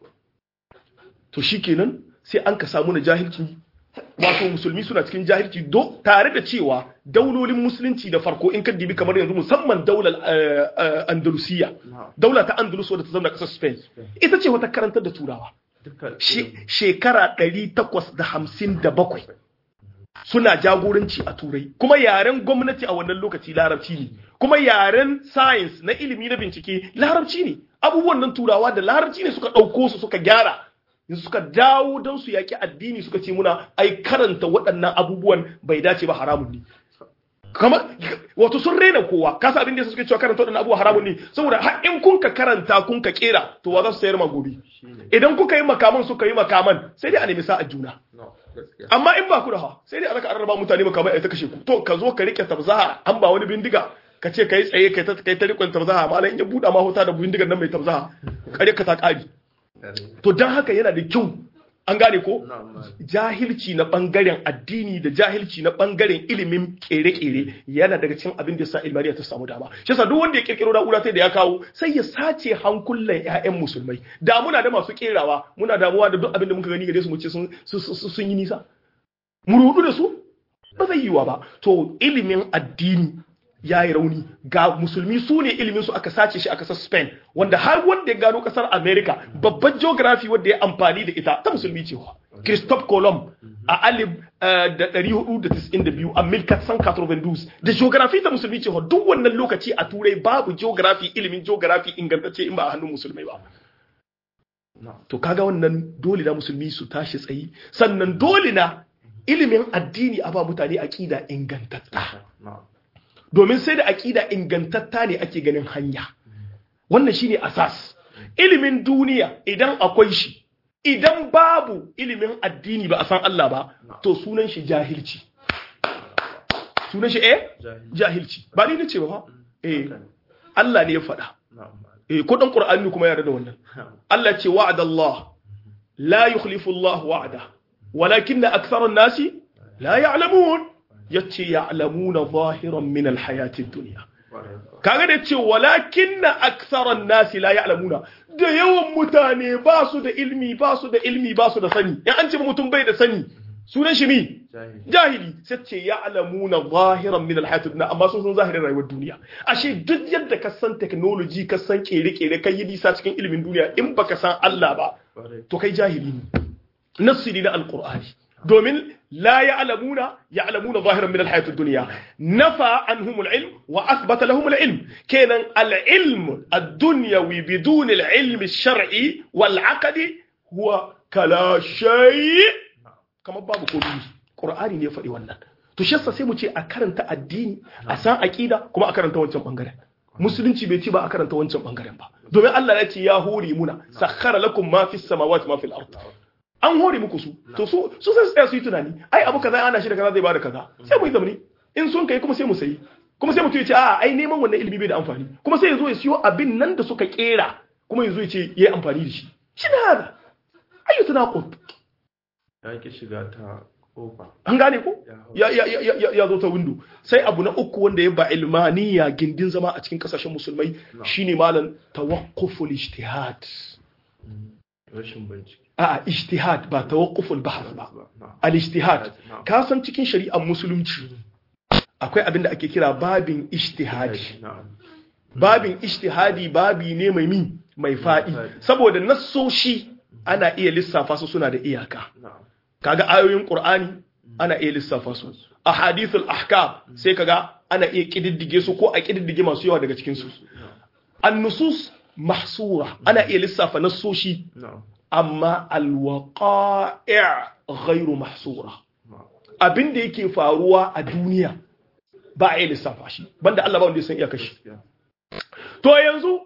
Speaker 2: to shikenan sai an ka samu na jahilci wato musulmi suna cikin jahilci do tare da cewa daulolin musulunci da farko in ka dibi kamar yanzu musamman daular andalusiya daula ta andalus wadda ta zama kasar spain ita ce wata karantar da turawa shekara 857 suna jagoranci a turai kuma yaren gwamnati a wannan lokaci larabci ne kuma yaren science na ilimi na bincike larabci ne abubuwan nan turawa da larabci ne suka ɗauko su suka gyara yanzu suka dawo don su yaƙi addini suka ce muna ai karanta waɗannan abubuwan bai dace ba haramun ne kama wato sun rena kowa kasa abin da suke cewa karanta waɗannan abubuwa haramun ne saboda har in kun ka karanta kun ka kera to wa za su sayar ma gobe idan kuka yi makaman suka yi makaman sai dai a nemi sa'a juna amma in ba ku da ha sai dai a raka arraba mutane makamai a ta kashe ku to ka zo ka rike tabzaha an ba wani bindiga ka ce kai tsaye kai ta kai ta rikon tabzaha malan ya buɗa ma hota da bindigar nan mai tabzaha kare ka ta ƙari to don haka yana da kyau an gane ko jahilci na bangaren addini da jahilci na bangaren ilimin kere-kere yana daga cikin abin da sa ilmariya ta samu dama shi yasa duk wanda ya kirkiro na'ura sai da ya kawo sai ya sace hankulan ƴaƴan musulmai da muna da masu kerawa muna damuwa da duk abin da muka gani gare su mu ce sun sun yi nisa mu rudu da su ba zai yiwa ba to ilimin addini ya yi rauni ga musulmi su ne ilimin su aka sace shi a kasar spain wanda har wanda ya gano kasar america babban geography wanda ya amfani da ita ta musulmi cewa christophe colomb a alif da 492 a 1492 da geography ta musulmi cewa duk wannan lokaci a turai babu geography ilimin geography ingantacce in ba a hannun musulmai ba to kaga wannan dole na musulmi su tashi tsayi sannan dole na ilimin addini a ba mutane aqida ingantatta domin sai da aƙida ingantatta ne ake ganin hanya wannan shine asas ilimin duniya idan akwai shi idan babu ilimin addini ba a san Allah ba to sunan shi jahilci sunan shi eh jahilci ba ni nace ba eh Allah ne ya faɗa eh ko dan Qur'ani kuma ya da wannan Allah ce wa'ada Allah la yukhlifu Allah wa'ada walakinna aktharan nasi la ya'lamun yace ya'lamuna zahiran min alhayatid dunya kaga da ce walakinna aktharan nasi la ya'lamuna da yawan mutane ba su da ilmi ba su da ilmi ba su da sani in an ce mutum bai da sani sunan shi mi jahili sai ce ya'lamuna zahiran min alhayatid dunya amma sun san zahirin rayuwar duniya ashe duk yadda ka san technology ka san kere-kere kai yi nisa cikin ilimin duniya in baka san Allah ba to kai jahili ne nasiri na alqur'ani domin la ya'lamuna ya'lamuna zahiran min al-hayat ad-dunya nafa anhum al-ilm wa athbata lahum al-ilm kenan al-ilm ad-dunyawi bidun al-ilm ash-shar'i wal-aqdi huwa kala shay kamar babu komai qur'ani ne ya faɗi wannan to shi yasa sai mu ce a karanta addini a san aqida kuma a karanta wancan bangaren musulunci bai ci ba a karanta wancan bangaren ba domin Allah ya ce ya hore muna sakhara lakum ma fis samawati ma fil ard an hore muku su to su su sai su tsaya su yi tunani ai abu kaza ana shi da kaza zai bada kaza sai mu yi zamani in sun kai kuma sai mu sayi kuma sai mutum ya ce a ai neman wannan ilimi bai da amfani kuma sai ya zo ya siyo abin nan da suka kera kuma ya zo ya ce ya yi amfani da shi shi na hada ayyutu na qut
Speaker 1: ya ki shiga ta kofa
Speaker 2: an gane ko ya ya ya ya, ya zo ta window sai abu na uku wanda ya ba ilmaniya gindin zama a cikin kasashen musulmai shine malam tawaqquful ijtihad
Speaker 1: rashin bincike
Speaker 2: a'a ijtihad ba tawaqquful bahth ba
Speaker 1: Na'am.
Speaker 2: al-ijtihad
Speaker 1: Na'am.
Speaker 2: ka san cikin shari'ar musulunci akwai abin da ake kira babin ijtihadi
Speaker 1: Na'am.
Speaker 2: babin ijtihadi babi ne mai mi mai faɗi
Speaker 1: faɗi.
Speaker 2: saboda nassoshi ana iya lissafa su suna da iyaka
Speaker 1: Na'am.
Speaker 2: kaga ayoyin qur'ani ana iya lissafa su a hadithul ahkam sai kaga ana iya kididdige su ko a kididdige masu yawa daga cikin su an-nusus mahsura ana iya lissafa nassoshi
Speaker 1: Na'am.
Speaker 2: amma alwaqa'i' ghairu mahsura
Speaker 1: Na'am.
Speaker 2: abin da yake faruwa a duniya ba a yi lissafa shi banda Allah ba wanda ya san iyakar shi
Speaker 1: Gaskiya.
Speaker 2: to yanzu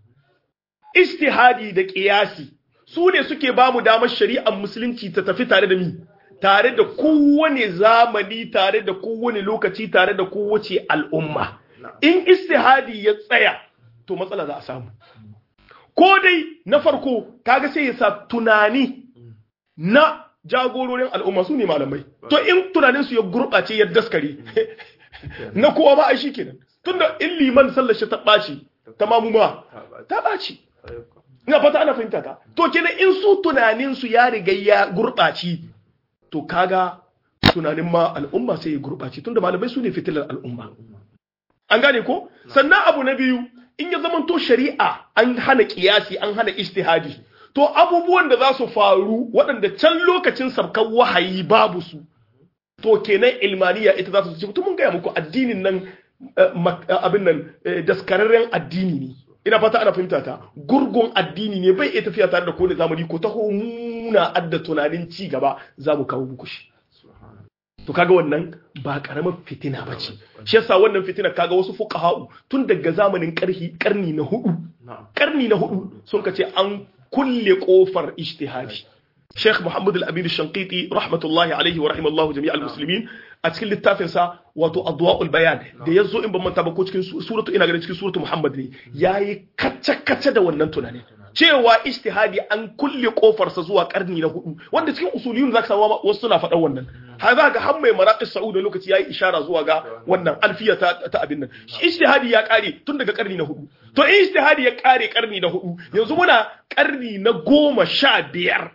Speaker 2: istihadi da qiyasi su ne suke ba mu damar shari'ar musulunci ta tafi tare da mi tare da kowane zamani tare da kowane lokaci tare da kowace al'umma
Speaker 1: Na'am.
Speaker 2: in istihadi ya tsaya to matsala za a samu ko dai na farko kaga sai ya sa tunani na jagororin al'umma su ne malamai to in tunanin su ya gurɓace ya daskare na kowa ba a shi kenan tunda in liman sallar shi ta ɓaci ta mamuma
Speaker 1: Ta ba-
Speaker 2: ta ɓaci
Speaker 1: Ayyuka.
Speaker 2: ina fata ana fahimta ta to kenan in su tunanin su ya riga ya gurɓaci to kaga tunanin ma al'umma sai ya gurɓaci tunda malamai su ne fitilar al'umma an gane ko sannan abu na biyu in ya zamanto shari'a an hana kiyasi an hana ijtihadi to abubuwan da za su faru waɗanda can lokacin sabkan wahayi babu su to kenan ilmaniya ita za su ce to mun gaya muku addinin nan eh, mak- eh, abin nan eh, daskararren addini ne ina fata ana fahimta ta gurgun addini ne bai iya tafiya tare da kowane zamani ko ta muna adda tunanin ci gaba za mu kawo muku shi
Speaker 1: Subhanallah.
Speaker 2: to kaga wannan ba karamar fitina ba ce shi yasa wannan fitina kaga wasu fuqaha'u tun daga zamanin karhi karni na hudu
Speaker 1: Na'am.
Speaker 2: karni na hudu sun ka ce an kulle kofar ijtihadi Sheikh Muhammad Al-Amin Shanqiti rahmatullahi alaihi wa rahimallahu jami'al muslimin a cikin littafin sa wato Adwa'ul Bayan da yazo in ban manta ba ko cikin su- suratu ina ganin cikin suratu Muhammad ne yayi kacce kacce da wannan tunanin cewa ijtihadi an kulle kofar sa zuwa karni na hudu wanda cikin usuliyun zaka samu wasu suna faɗan wannan har za ga har mai maraqis Saud da lokaci yayi ishara zuwa ga wannan alfiya ta, ta abin nan ijtihadi ya kare tun daga karni na hudu to in ijtihadi ya kare karni na hudu yanzu muna karni na goma sha biyar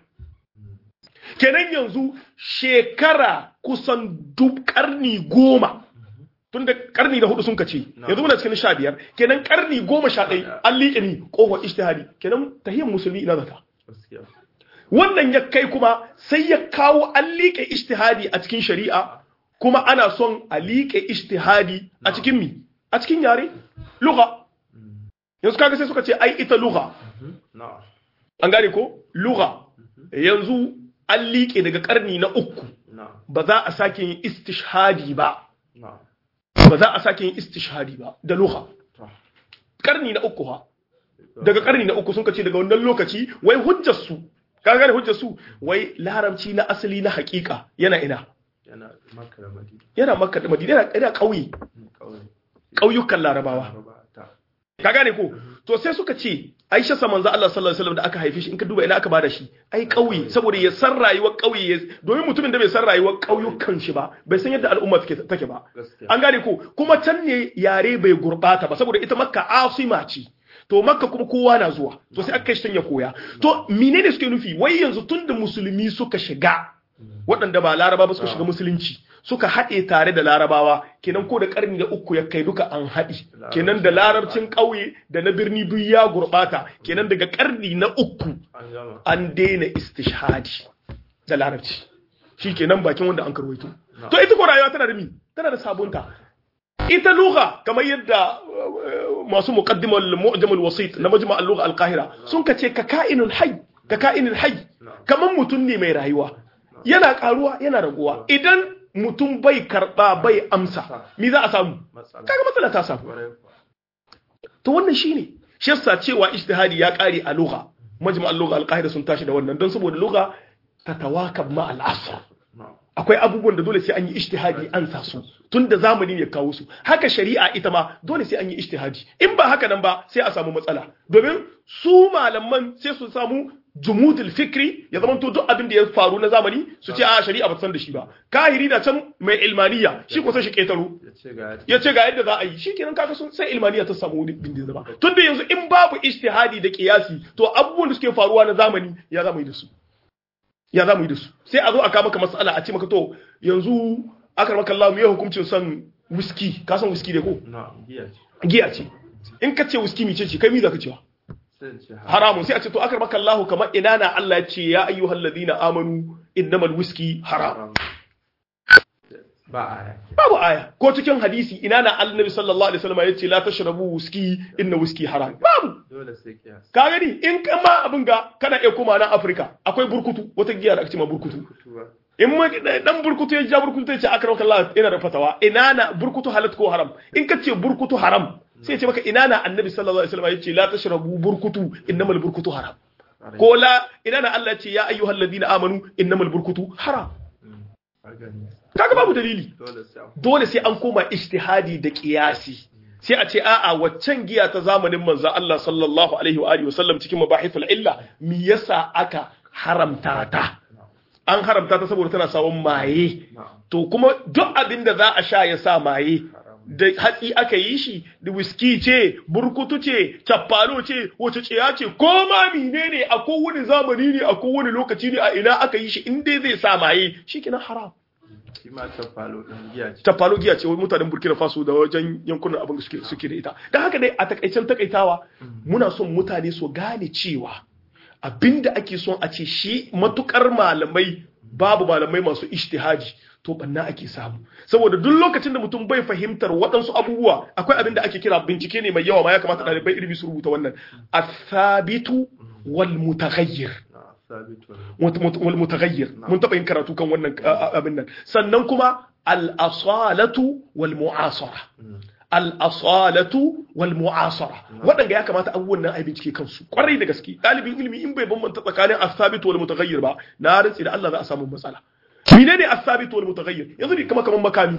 Speaker 2: kenan yanzu shekara kusan duk karni goma tun da karni na hudu sun kace yanzu muna cikin sha biyar kenan karni goma sha ɗaya an liƙe ni ƙofar ijtihadi kenan tahiyyar musulmi ina zata
Speaker 1: Gaskiya.
Speaker 2: wannan ya kai kuma sai ya kawo an liƙe ijtihadi a cikin shari'a kuma ana son a liƙe ijtihadi a cikin mi a cikin yare lugha yanzu kaga sai suka ce ai ita lugha
Speaker 1: Mhm. Na'am.
Speaker 2: an gane ko lugha yanzu an liƙe daga karni na uku
Speaker 1: Na'am.
Speaker 2: ba za a sake yin istishhadi ba
Speaker 1: Na'am.
Speaker 2: ba za a sake yin istishhadi ba da lugha
Speaker 1: To.
Speaker 2: karni na uku ha daga karni na uku sun kace daga wannan lokaci wai hujjar su ka gane hujjar su wai larabci na asali na hakika yana ina
Speaker 1: Yana Makka da Madina.
Speaker 2: yana makka da madina yana- yana ƙauye
Speaker 1: Mm, Ƙauye.
Speaker 2: ƙauyukan larabawa
Speaker 1: Laraba ta.
Speaker 2: ka gane ko to sai suka ce aisha sa manzo Allah sallallahu alaihi wasallam da aka haife shi in ka duba ina aka bada shi ai ƙauye saboda ya san rayuwar ƙauye ya- domin mutumin da bai san rayuwar ƙauyukan shi ba bai san yadda al'umma take take ba
Speaker 1: Gaskiya.
Speaker 2: an gane ko kuma can ne yare bai gurbata ba saboda ita makka asima ce to makka kuma kowa na zuwa to sai aka shi ya koya to menene suke nufi wai yanzu tunda musulmi suka shiga waɗanda ba laraba ba suka shiga musulunci suka haɗe tare da larabawa kenan ko da ƙarni da uku ya kai duka an haɗi kenan da larabcin ƙauye da na birni duk ya gurɓata kenan daga ƙarni na uku
Speaker 1: An gama.
Speaker 2: an daina istishhadi da larabci shikenan bakin wanda an karwaito to ita ko rayuwa tana da mi tana da sabunta ita lugha kamar yadda uh, masu muqaddimul mu'jamul wasit na majma' al-lugha al-qahira sun kace ka ka'inul hayy ka ka'inul hayy kamar mutum ne mai rayuwa yana karuwa yana raguwa idan mutum bai karba bai amsa me za a samu
Speaker 1: matsala
Speaker 2: kaga matsala ta samu
Speaker 1: Kwarai kuwa.
Speaker 2: to wannan shine shi yasa cewa ijtihadi ya kare a lugha majma' al-lugha al-qahira sun tashi da wannan don saboda lugha tatawakab ma al-asr
Speaker 1: Na'am.
Speaker 2: akwai abubuwan da dole sai an yi ijtihadi an sa su tun da zamani ya kawo su haka shari'a ita ma dole sai an yi ijtihadi in ba haka nan ba sai a samu matsala domin su malaman sai su samu jumudul fikri ya zama to duk abin da ya faru na zamani su ce a shari'a ba ta san da shi ba kahiri da can mai ilmaniya shi ko sai shi ketaro
Speaker 1: ya ce ga
Speaker 2: ya ce ga yadda za a yi shi kenan kaga sun sai ilmaniya ta samu wani bindin zama tun da yanzu in babu ijtihadi da kiyasi to abubuwan da suke faruwa na zamani ya zama yi da su ya zama yi da su sai a zo a kama maka mas'ala a ce maka to yanzu aka maka Allah mu yi hukuncin son whisky ka san whisky dai ko
Speaker 1: na giya ce
Speaker 2: giya ce in ka ce whisky mice ce kai mi za ka cewa
Speaker 1: sai in ce ha
Speaker 2: haramun sai a ce to aka maka Allah kamar ina na Allah ya ce ya ayyuhal ladina amanu innamal whisky haram
Speaker 1: haram ba aya
Speaker 2: babu aya ko cikin hadisi ina na annabi sallallahu alaihi wasallam yace la tashrabu whisky inna whisky haram babu
Speaker 1: dole sai kiyas
Speaker 2: ka gani in kama abin ga kana iya koma nan Afirka akwai burkutu wata giya da ake cewa burkutu
Speaker 1: kutuwa
Speaker 2: in ma dan burkutu ya ja burkutu ya ce akramaka Allah ina da fatawa ina na burkutu halat ko haram in ka ce burkutu haram sai ya ce maka ina na annabi sallallahu alaihi wasallam yace la tashrabu burkutu innamal burkutu haram ko la ina na Allah ya ce ya ayyuhal ladina amanu innamal burkutu haram
Speaker 1: a gani
Speaker 2: kaga babu dalili
Speaker 1: dole sai an
Speaker 2: dole sai an koma ijtihadi da qiyasi sai a ce a'a waccan giya ta zamanin manzo Allah sallallahu alaihi wa alihi wasallam cikin mabahithul illa me yasa aka haramta ta an haramta ta saboda tana sawon maye
Speaker 1: na'am
Speaker 2: to kuma duk abin da za a sha ya sa maye da hatsi aka yi shi da whisky ce burkutu ce cappalo ce wace ciya ce ko ma menene a kowane zamani ne a kowane lokaci ne a ina aka yi shi in dai zai sa maye shi kenan haram
Speaker 1: shi ma ta falo din giya ce
Speaker 2: tafalo giya ce wai mutanen burkina faso da wajen yankunan abin da suke suke da ita don haka dai a takaicen takaitawa muna son mutane su gane cewa abinda ake son a ce shi matukar malamai babu malamai masu ijtihadi to banna ake samu saboda duk lokacin da mutum bai fahimtar waɗansu abubuwa akwai abin da ake kira bincike ne mai yawa ma ya kamata ɗalibai ilimi su rubuta wannan athabitu wal mutaghayyir
Speaker 1: na sabitu
Speaker 2: wal mutaghayyir mun taɓa yin karatu kan wannan abin nan sannan kuma al asalatu wal mu'asara al asalatu wal mu'asara waɗanda ya kamata abubuwan nan a bincike kansu kwarai da gaske ɗalibin ilimi in bai bambanta tsakanin as-sabit wal mutaghayyir ba na rantsi da Allah za a samu matsala menene as-sabit wal mutaghayyir yanzu ne kama kaman makami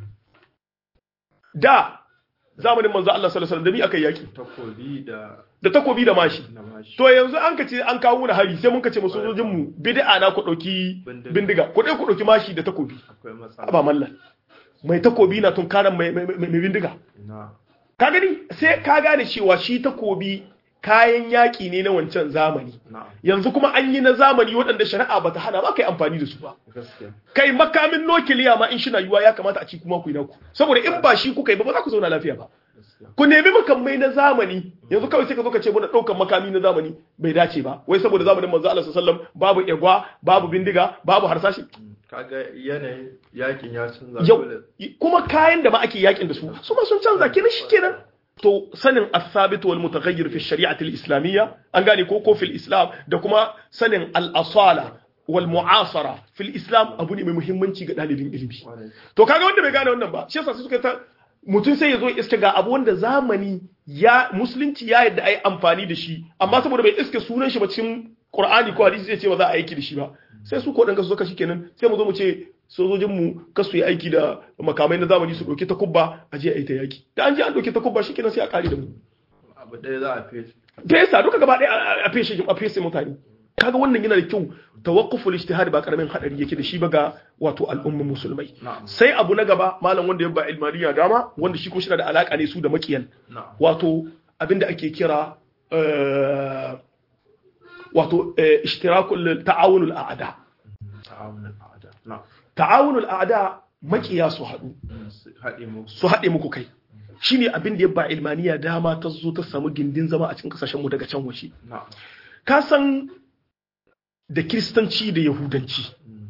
Speaker 2: da zamanin manzo Allah sallallahu alaihi wasallam da ni aka yaki
Speaker 1: takobi da
Speaker 2: da takobi da mashi
Speaker 1: na mashi
Speaker 2: to yanzu an ka ce an kawo mu hari sai mun ka ce mu sojojin mu bid'a na ku dauki
Speaker 1: Bindiga.
Speaker 2: bindiga ku dai ku dauki mashi da takobi
Speaker 1: akwai matsala
Speaker 2: ba mallan mai takobi na tun karan mai mai mai bindiga
Speaker 1: na
Speaker 2: ka gani sai ka gane cewa shi takobi kayan yaki ne na wancan zamani
Speaker 1: na
Speaker 2: yanzu kuma an yi na zamani waɗanda shari'a bata hana ba kai amfani da su ba
Speaker 1: gaskiya
Speaker 2: kai makamin nukiliya ma in shi na yiwa ya kamata a ci kuma ku yi naku saboda in ba shi kuka yi ba ba za ku zauna lafiya ba
Speaker 1: gaskiya
Speaker 2: ku nemi makamai na zamani yanzu kawai sai ka zo ka ce muna ɗaukan makami na zamani bai dace ba wai saboda zamanin manzo Allah sallallahu alaihi wasallam babu egwa babu bindiga babu harsashi
Speaker 1: kaga yanayin yakin ya canza
Speaker 2: yau
Speaker 1: dole
Speaker 2: kuma kayan da ma ake yakin da su su ma sun canza kenan shikenan to sanin as-sabit wal mutaghayyir fi shari'ati al-islamiyya an gane ko ko fil islam da kuma sanin al-asala wal mu'asara fil islam abu ne mai muhimmanci ga dalibin ilimi
Speaker 1: kwarai
Speaker 2: to kaga wanda bai gane wannan ba shi yasa suka ta mutum sai ya zo iske ga abu wanda zamani ya musulunci ya yadda ai amfani da shi amma saboda bai iske sunan shi ba cikin qur'ani ko hadisi zai ce ba za a aiki da shi ba sai su ko dan ka zo ka kenan sai mu zo mu ce sojojin mu ka su yi aiki da makamai na zamani su dauki takubba a je a yi ta yaki da an je an dauki takubba shikenan sai a kare da mu
Speaker 1: abu ɗaya za a feshe
Speaker 2: fesa duka gaba ɗaya a feshe a feshe mutane kaga wannan yana da kyau tawaqquful ijtihad ba karamin hadari yake da shi ba ga wato al'ummar musulmai
Speaker 1: na'am
Speaker 2: sai abu na gaba malam wanda ya ba ilmaniya dama wanda shi ko shi da alaka ne su da makiyan
Speaker 1: na'am
Speaker 2: wato abinda ake kira eh, wato eh, ishtirakul ta'awunul a'da
Speaker 1: ta'awun al'ada na'am
Speaker 2: ta'awunul a'da makiya su haɗu
Speaker 1: su haɗe mu
Speaker 2: su haɗe muku kai shine abin da ya ba ilmaniya dama ta zo ta samu gindin zama a cikin kasashen mu daga can waje
Speaker 1: na'am
Speaker 2: ka san da kiristanci da yahudanci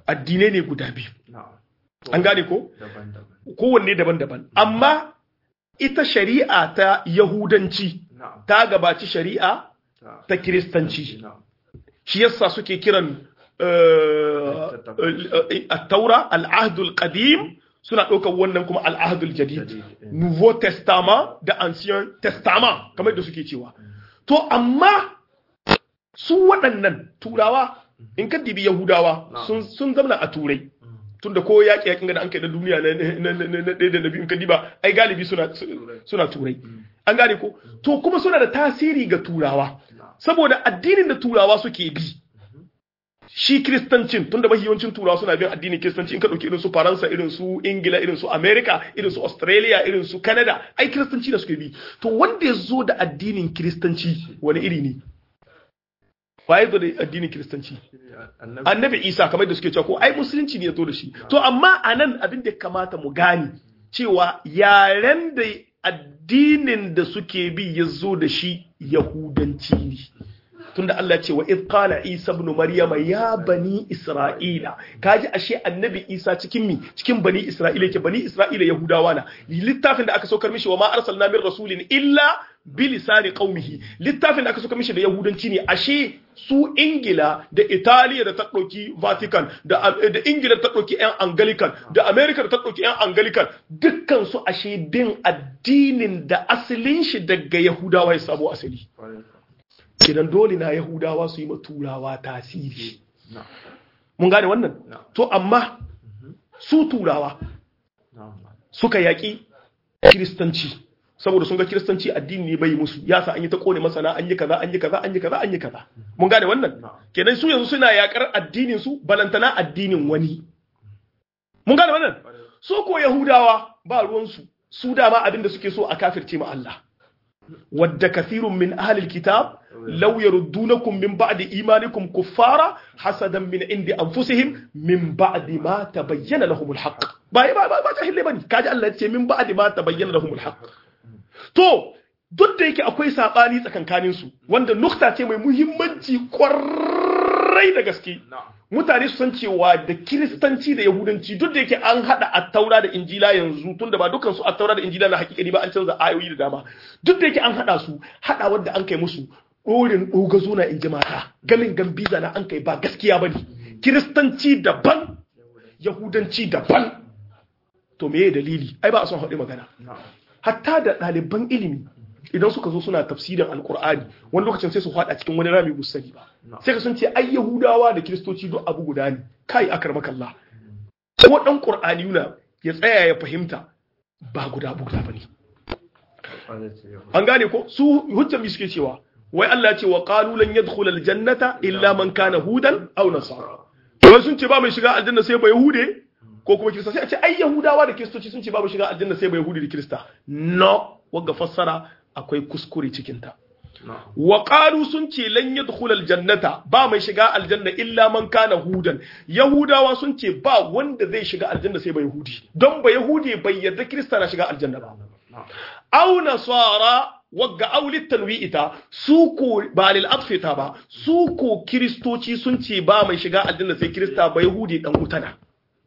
Speaker 2: addinai ne guda biyu
Speaker 1: na'am
Speaker 2: an gane ko
Speaker 1: daban-daban
Speaker 2: kowanne daban-daban amma ita shari'a ta yahudanci
Speaker 1: na'am
Speaker 2: ta gabaci shari'a
Speaker 1: ta
Speaker 2: ta kiristanci
Speaker 1: na'am
Speaker 2: shi yasa suke kiran at-taura al-ahdul qadim suna ɗaukar wannan kuma al-ahdul jadid
Speaker 1: Jadid, eh.
Speaker 2: nouveau testament da ancien testament kamar da suke cewa to amma su waɗannan turawa in ka dibi yahudawa
Speaker 1: Na'am.
Speaker 2: sun sun zamana a turai tunda ko yaƙi yaƙin da an kai na duniya na na na na ɗaya da na biyu in ka diba ai galibi suna suna turai an gane ko to kuma suna da tasiri ga turawa
Speaker 1: na'am
Speaker 2: saboda addinin da turawa suke bi shi kiristancin tunda mafi yawancin turawa suna bin addinin kiristanci in ka ɗauki irin su faransa irin su ingila irin su america irin su australia irin su canada ai kiristanci da suke bi to wanda ya zo da addinin kiristanci wani iri ne waye zo da addinin kiristanci
Speaker 1: annabi
Speaker 2: annabi isa kamar da suke cewa ko ai musulunci ne ya zo da shi to amma a nan abin da ya kamata mu gane cewa yaren da addinin da suke bi ya zo da shi yahudanci ne tunda Allah ce wa idh qala isa ibn maryama ya bani isra'ila kaji ashe annabi isa cikin mi cikin bani isra'ila yake bani isra'ila yahudawa na littafin da aka saukar mishi wa ma arsalna min rasulin illa bi lisani qaumihi littafin da aka saukar mishi da yahudanci ne ashe su ingila da italiya da ta ɗauki vatican da, da ingila ta ɗauki 'yan anglican da america da ta ɗauki 'yan anglican dukkan su ashe bin addinin da asalin shi daga yahudawa ya sabo asali idan dole na yahudawa su yi ma turawa tasiri
Speaker 1: na'am
Speaker 2: mun gane wannan
Speaker 1: na'am
Speaker 2: to amma su turawa
Speaker 1: na'am
Speaker 2: suka yaƙi kiristanci saboda sun ga kiristanci addini ne bai musu ya sa an yi ta kone masana an yi kaza an yi kaza an yi kaza an yi kaza mun gane wannan
Speaker 1: na'am
Speaker 2: kenan su yanzu suna yakar addinin su balantana addinin wani mun gane wannan su ko yahudawa ba ruwansu su dama abin da suke so a kafirce ma Allah wadda kathirun min ahlil kitab law yaruddunakum min ba'di imanikum kuffara hasadan min indi anfusihim min ba'di ma tabayyana lahumul haqq ba ba ba, ba jahilai bane kaji Allah ya ce min ba'di ma tabayyana lahumul haqq to duk da yake akwai sabani tsakankanin su wanda nukta ce mai muhimmanci kwarai da gaske
Speaker 1: na'am
Speaker 2: mutane su san cewa da kiristanci da yahudanci duk da yake an hada attaura da injila yanzu tunda ba dukan su attaura da injila na hakikani ba an canza ayoyi da dama duk da yake an hada su hada wanda an kai musu dorin dogazo na inji mata gamin gambiza na an kai ba gaskiya bane kiristanci daban yahudanci daban to meye dalili ai ba a son haɗe magana
Speaker 1: na'am
Speaker 2: hatta da ɗaliban ilimi idan suka zo suna tafsirin alkur'ani wani lokacin sai su faɗa cikin wani rami musali ba sai ka sun ce ai yahudawa da kiristoci duk abu guda ne kai akar makalla ko dan qur'ani yuna ya tsaya ya fahimta ba guda abu guda bane
Speaker 1: wanda ce yau
Speaker 2: an gane ko su hujjar mi suke cewa wai Allah ya ce wa qalu lan yadkhula aljannata illa man kana hudan aw nasara wai sun ce ba mai shiga aljanna sai ba yahude ko kuma kirista sai a ce ai yahudawa da kiristoci sun ce ba mai shiga aljanna sai ba yahudi da kirista no wagga fassara akwai kuskure cikin ta
Speaker 1: na'am
Speaker 2: wa qalu sun ce lan yadkhul aljannata ba mai shiga aljanna illa man kana hudan yahudawa sun ce ba wanda zai shiga aljanna sai ba yahudi don ba yahudi bai yarda kirista na shiga aljanna ba
Speaker 1: na'am
Speaker 2: aw nasara wagga aulit tanwi'ita su ko ba lil atfita ba su ko kiristoci sun ce ba mai shiga aljanna sai kirista ba yahudi dan mutana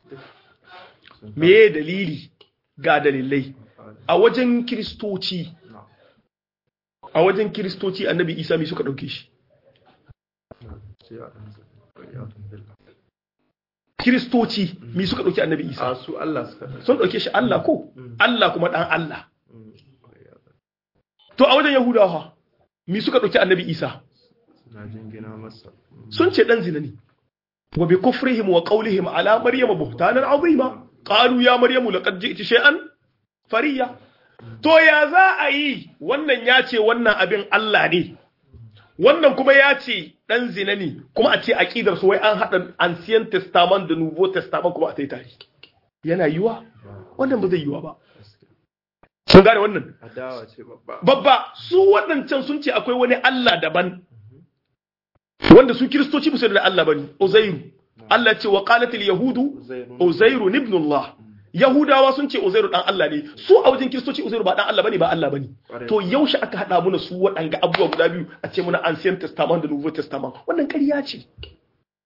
Speaker 2: me dalili ga dalilai a wajen kiristoci
Speaker 1: na'am
Speaker 2: a wajen kiristoci annabi isa mai suka dauke shi
Speaker 1: sai a ɗan ƙaryatun billah
Speaker 2: kiristoci mi suka dauki annabi isa
Speaker 1: a su Allah suka ɗauki
Speaker 2: sun dauke shi Allah ko Allah kuma dan Allah
Speaker 1: Mm, ƙaryatun.
Speaker 2: to a wajen yahudawa mi suka dauki annabi isa
Speaker 1: suna jingina masa Mm,
Speaker 2: sun ce dan zina ne wa bi kufrihim wa qawlihim ala maryama buhtanan azima qalu ya maryamu laqad ji'ti shay'an fariya to ya za a yi wannan ya ce wannan abin Allah ne wannan kuma ya ce dan zina ne kuma a ce aqidar su wai an hada ancient testament da nouveau testament kuma a tai tare yana yiwa wannan ba zai yiwa ba kun gane wannan
Speaker 1: adawa ce babba
Speaker 2: babba su waɗancan sun ce akwai wani Allah daban wanda su kiristoci ba su yarda da Allah bane Uzairu Allah ce wa qalat al yahudu
Speaker 1: Uzairu.
Speaker 2: Uzairu ibn Allah Yahudawa sun ce Uzairu dan Allah ne su a wajen kiristoci Uzairu ba dan Allah bane ba Allah bane
Speaker 1: Ƙwarai.
Speaker 2: to yaushe aka hada muna su waɗanga abubuwa guda biyu a ce muna Ancient Testament da Nouveau Testament wannan ƙarya ce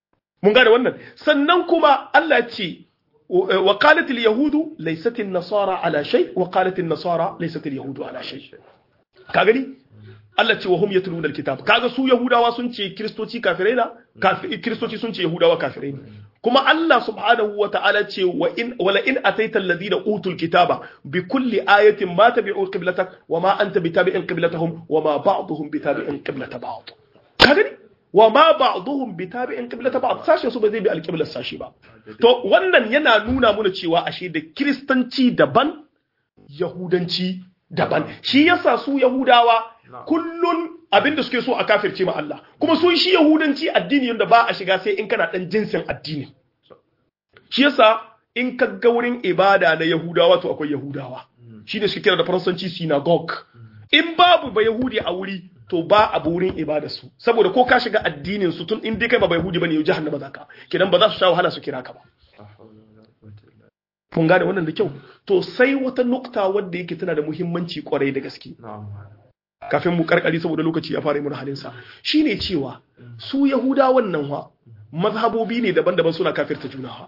Speaker 2: mun gane wannan sannan kuma Allah ce wa qalat al yahudu laysat an nasara ala shay wa qalat an nasara laysat al yahudu ala shay ka gani Allah ce wa hum yatluna alkitab kaga su yahudawa sun ce kristoci kafirai na kristoci sun ce yahudawa kafirai ne kuma Allah subhanahu wa ta'ala ce wa in wala in ataita alladhina utul kitaba bi kulli ayatin ma tabi'u qiblatak wa ma anta bitabi'in qiblatahum wa ma ba'dhum bitabi'in qiblata ba'd ka gani wa ma ba'dhum bitabi'in qiblata ba'd sashin su ba zai bi alqiblar sashi ba to wannan yana nuna muna cewa ashe da kristanci daban yahudanci daban shi yasa su yahudawa kullun abinda suke so a kafirce ma Allah kuma sun shi yahudanci addini yanda ba a shiga sai in kana dan jinsin addini shi yasa in ka ga wurin ibada na yahudawa to akwai yahudawa shi ne suke kira da faransanci synagogue in babu ba yahudi a wuri to ba a wurin ibada su saboda ko ka shiga addinin su tun in dai kai ba yahudi bane yau jahannama zaka kidan ba za su sha wahala su kira ka ba kun gane wannan da kyau to sai wata nukta wadda yake tana da muhimmanci kwarai da gaske kafin mu karkari saboda lokaci ya fara mun halin sa shine cewa su yahudawan nan wa mazhabobi ne daban-daban suna kafirta juna ha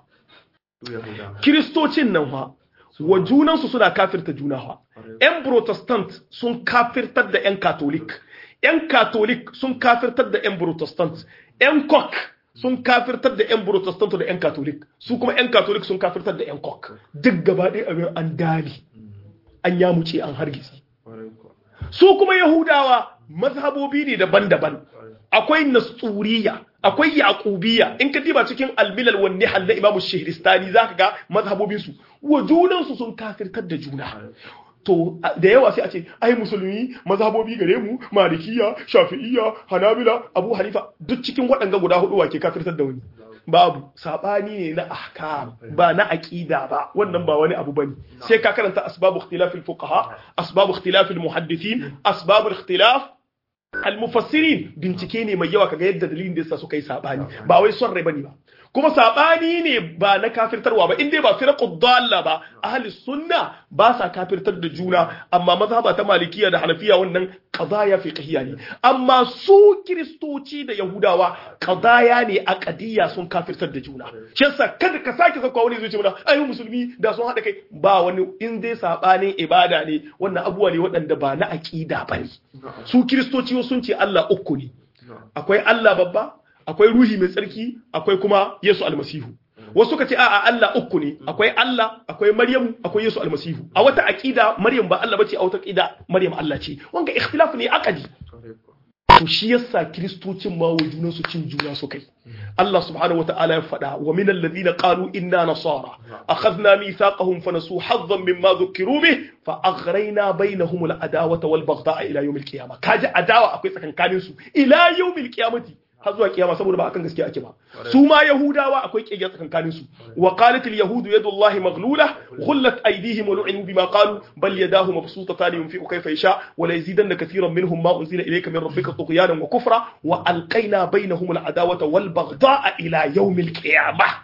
Speaker 2: kiristocin nan wa wa junansu suna kafirta juna ha yan protestant sun kafirtar da yan catholic yan catholic sun kafirtar da yan protestant yan cock sun kafirtar da 'yan protestant da 'yan catholic su kuma 'yan catholic sun kafirtar da 'yan kok duk gaba ɗaya abin an dali an yamuce an hargitsi su kuma yahudawa mazhabobi ne daban-daban akwai nasturiya akwai yaqubiya in ka diba cikin almilal wan nihal na imamu shihristani zaka ga mazhabobin su wa junan su sun kafirtar da juna to da yawa sai a ce ai musulmi mazhabobi gare mu malikiya shafi'iyya hanabila abu hanifa duk cikin waɗanga guda hudu wake kafirtar da wani babu sabani ne na ahkam ba na aqida ba wannan ba wani abu bane sai ka karanta asbabu ikhtilafil fuqaha asbabu ikhtilafil muhaddithin asbabu ikhtilaf al-mufassirin bincike ne mai yawa kaga yadda dalilin da yasa suka yi sabani ba wai son rai bane ba kuma sabani ne ba na kafirtarwa ba in dai ba firqud dalla ba ahli sunna ba sa kafirtar da juna amma mazhaba ta malikiya da hanafiya wannan qadaya fiqhiyya ne amma su kristoci da yahudawa qadaya ne aqdiyya sun kafirtar da juna shi yasa kada ka sake saka wani zuciya mana ayi musulmi da sun hada kai ba wani in dai sabanin ibada ne wannan abubuwa ne waɗanda ba na aqida bane su kristoci sun ce Allah uku ne akwai Allah babba akwai ruhi mai tsarki akwai kuma Yesu almasihu wasu suka ce a'a Allah uku ne akwai Allah akwai Maryam akwai Yesu almasihu a wata aqida Maryam ba Allah bace a wata aqida Maryam Allah ce wanga ikhtilaf ne aqadi to shi yasa kristocin ma wa junan su cin juna su kai Allah subhanahu wataala ya faɗa wa min alladhina qalu inna nasara akhadna mithaqahum fanasu haddan mimma dhukiru bih fa aghrayna bainahum al-adawata wal baghdha ila yawm al-qiyamah kaji adawa akwai tsakankanin su ila yawm al-qiyamati har zuwa kiyama saboda ba akan gaskiya ake ba su ma yahudawa akwai kiyaya tsakankanin su wa qalat al yahud yadullahi maghlula ghullat aydihim wa lu'inu bima qalu bal yadahu mabsutatan yunfiqu kayfa yasha wa la yazidanna katiran minhum ma unzila ilayka min rabbika tughyanan wa kufra wa alqayna bainahum al adawata wal baghdha ila yawm al qiyamah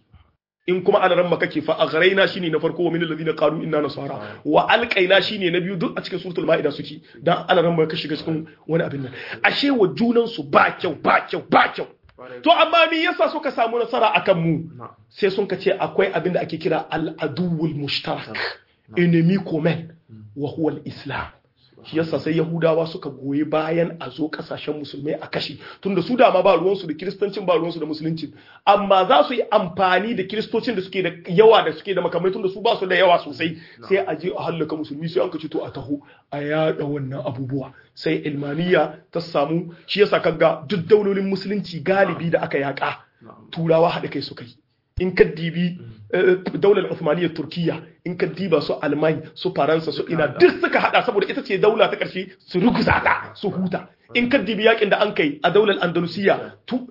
Speaker 2: in kuma ana ran kake fa aghraina shine na farko wa min alladhina qalu inna nasara wa alqaina shine na biyu duk a cikin suratul maida suke dan ana ran ka shiga cikin wani abin nan ashe wa junan su ba kyau ba kyau ba kyau to amma me yasa suka samu nasara akan mu sai sun ka ce akwai abin da ake kira al-aduwul mushtarak enemy commun wa huwa al-islam shi yasa sai yahudawa suka goyi bayan a zo kasashen musulmai a kashi tunda su dama ba ruwansu da kiristancin ba ruwansu da musulunci amma za su yi amfani da kiristocin da suke da yawa da suke da makamai tunda su ba su da yawa sosai sai a je a hallaka musulmi sai an ka ce to a taho a yada wannan abubuwa sai ilmaniya ta samu shi yasa kaga duk daulolin musulunci galibi da aka yaka turawa haɗa kai suka yi in ka dibi daular Uthmaniyyar Turkiya in ka diba su Alman su Faransa su ina duk suka hada saboda ita ce daula ta karshe su ruguza ta su huta in ka dibi yakin da an kai a daular Andalusiya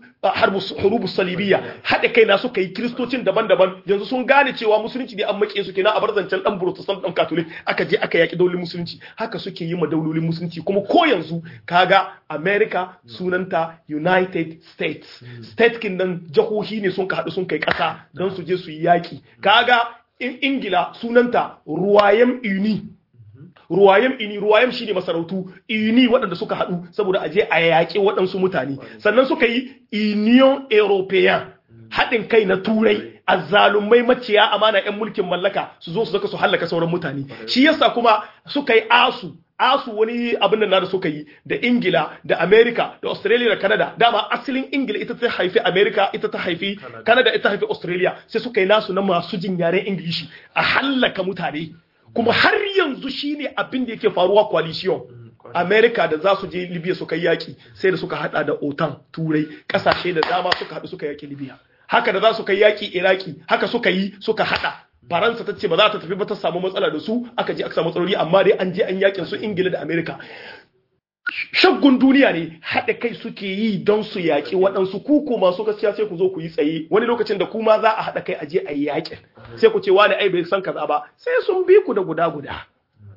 Speaker 2: harbu salibiyya haɗe kai na suka yi kiristocin daban-daban yanzu sun gane cewa musulunci ne an make su kenan a bar zancen dan protestant dan catholic aka je aka yaki daulolin musulunci haka suke yi ma daulolin musulunci kuma ko yanzu kaga america sunanta united states state kin nan jahohi ne sun ka haɗu sun kai ƙasa don su je su yi yaki kaga in ingila sunanta ruwayem uni ruwayem ini ruwayem shine masarautu ini waɗanda suka haɗu saboda aje a yaƙi waɗansu mutane sannan suka yi union european haɗin kai na turai azzalumai maciya amana yan mulkin mallaka su zo su zaka su hallaka sauran mutane shi yasa kuma suka yi asu asu wani abin da na da suka yi da ingila da america da australia da canada dama asalin ingila ita ta haifi america ita ta haifi canada ita ta haifi australia sai suka yi nasu na masu jin yaren ingilishi a hallaka mutane kuma har yanzu shine abin da yake faruwa coalition america da za su je libya suka yi yaki sai da suka hada da otan turai kasashe da dama suka hadu suka yaki libya haka da za su kai yaki iraki haka suka yi suka hada faransa ta ce ba za ta tafi ba ta samu matsala da su aka je aka samu matsaloli amma dai an je an yakin su ingila da america shaggun duniya ne haɗa kai suke yi don su yaƙi waɗansu kuku masu gaskiya sai ku zo ku yi tsaye wani lokacin da kuma za a haɗa kai a je a yi yaƙin sai ku ce wani ai bai san kaza ba sai sun bi ku da guda guda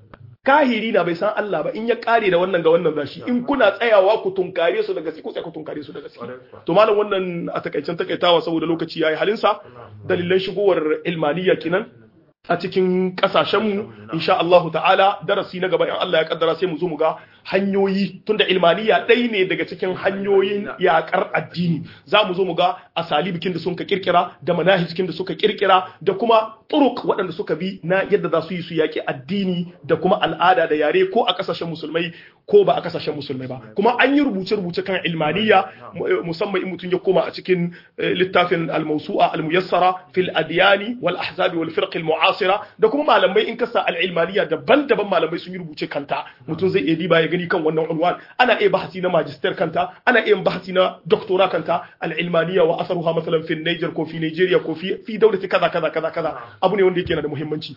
Speaker 2: kahiri na bai san Allah ba in ya kare da wannan ga wannan zashi in kuna tsayawa ku tunkare su da gaske ku tsaya ku tunkare su da gaske to malam wannan a takaicen takaitawa saboda lokaci yayi halinsa dalilan shigowar ilmaniya kenan a cikin kasashenmu insha Allah ta'ala darasi na gaba in Allah ya kaddara sai mu zo mu ga hanyoyi tunda ilmaniya ɗaya ne daga cikin hanyoyin yakar addini za mu zo mu ga asali bikin da suka kirkira da manahijikin da suka kirkira da kuma turuk waɗanda suka bi na yadda za su yi su yaƙi addini da kuma al'ada da yare ko a ƙasashen musulmai ko ba a ƙasashen musulmai ba kuma an yi rubuce-rubuce kan ilmaniya musamman in mutum ya koma a cikin littafin al-mawsu'a al-muyassara fil adyani wal ahzabi wal firq al-mu'asira da kuma malamai in kasa al-ilmaniya daban-daban malamai sun yi rubuce kanta mutum zai iya diba ya gani kan wannan unwan ana iya bahasi na magister kanta ana iya bahasi na doctora kanta al-ilmaniya wa asaruha masalan fi Niger ko fi Nigeria ko fi fi dawlati kaza kaza kaza kaza abu ne wanda yake yana da muhimmanci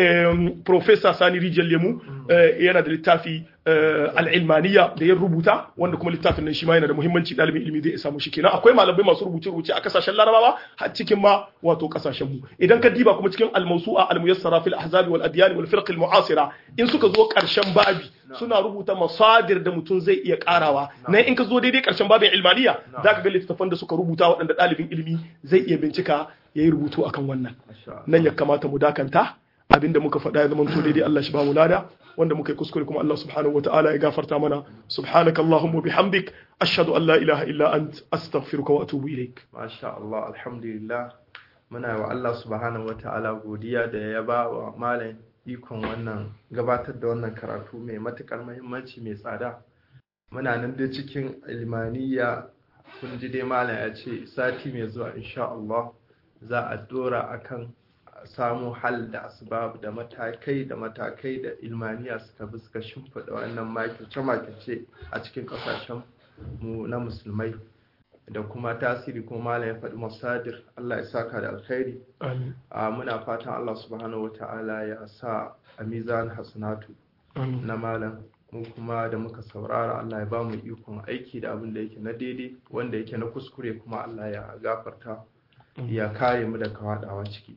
Speaker 2: professor Sani Rijal Lemu yana da littafi al'ilmaniya da ya rubuta wanda kuma littafin nan shi ma yana da muhimmanci ɗalibin ilimi zai samu shi kenan akwai malamai masu rubuce-rubuce a kasashen larabawa har cikin ma wato kasashen mu idan ka diba kuma cikin al-mawsu'a al-muyassara fil ahzab wal adyan wal firq al-mu'asira in suka zo karshen babi suna rubuta masadir da mutum zai iya karawa na in ka zo daidai karshen babin ilmaniya zaka ga littattafan da suka rubuta waɗanda ɗalibin ilimi zai iya bincika yayi rubutu akan wannan nan ya kamata mu dakanta abinda muka faɗa ya zama to daidai Allah shi ba mu lada wanda muka yi kuskure kuma Allah subhanahu wataala ya gafarta mana subhanaka allahumma bihamdik ashhadu an la ilaha illa ant astaghfiruka wa atubu ilaik
Speaker 1: masha Allah alhamdulillah muna wa Allah subhanahu wataala godiya da ya ba wa malam ikon wannan gabatar da wannan karatu mai matukar muhimmanci mai tsada muna nan da cikin ilmaniya kun ji dai malam ya ce sati mai zuwa insha Allah za a dora akan samu hal da asbab da matakai da matakai da ilmaniya suka bi suka shimfiɗa wannan makirce-makirce a cikin ƙasashen mu na musulmai da kuma tasiri kuma malam ya faɗi masadir Allah ya saka da alkhairi muna fatan Allah subhanahu wata'ala ya sa a mizan hasanatu na malam mu kuma da muka saurara Allah ya ba mu ikon aiki da abin da yake na daidai wanda yake na kuskure kuma Allah ya gafarta ya kare mu daga wadawa ciki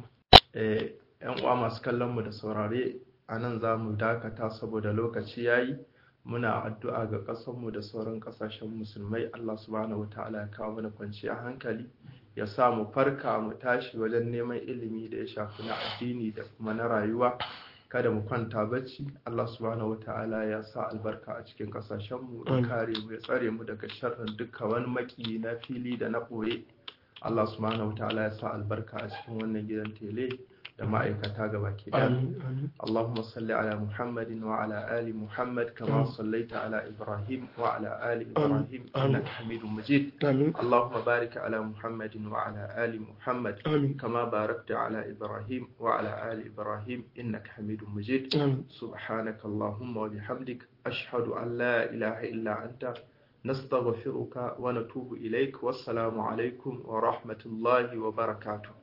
Speaker 1: yan uwa masu kallon mu da saurare a nan za mu dakata saboda lokaci yayi muna addu'a ga ƙasarmu da sauran ƙasashen musulmai Allah subhanahu wataala ya kawo mana kwanciyar hankali ya sa mu farka mu tashi wajen neman ilimi da ya shafi na addini da kuma na rayuwa kada mu kwanta bacci Allah subhanahu wataala ya sa albarka a cikin ƙasashenmu da kare mu ya tsare mu daga sharrin dukkan wani maki na fili da na ɓoye Allah subhanahu wa ta'ala ya sa albarka a cikin wannan gidan tele da ma'aikata gaba ke da Allahumma salli ala Muhammadin wa ala ali Muhammad kama sallaita ala Ibrahim wa ala ali Ibrahim innaka Hamidum Majid Allahumma barik ala Muhammadin wa ala ali Muhammad kama barakta ala Ibrahim wa ala ali Ibrahim innaka Hamidum Majid subhanaka Allahumma wa bihamdik ashhadu an la ilaha illa anta نستغفرك ونتوب إليك والسلام عليكم ورحمة الله وبركاته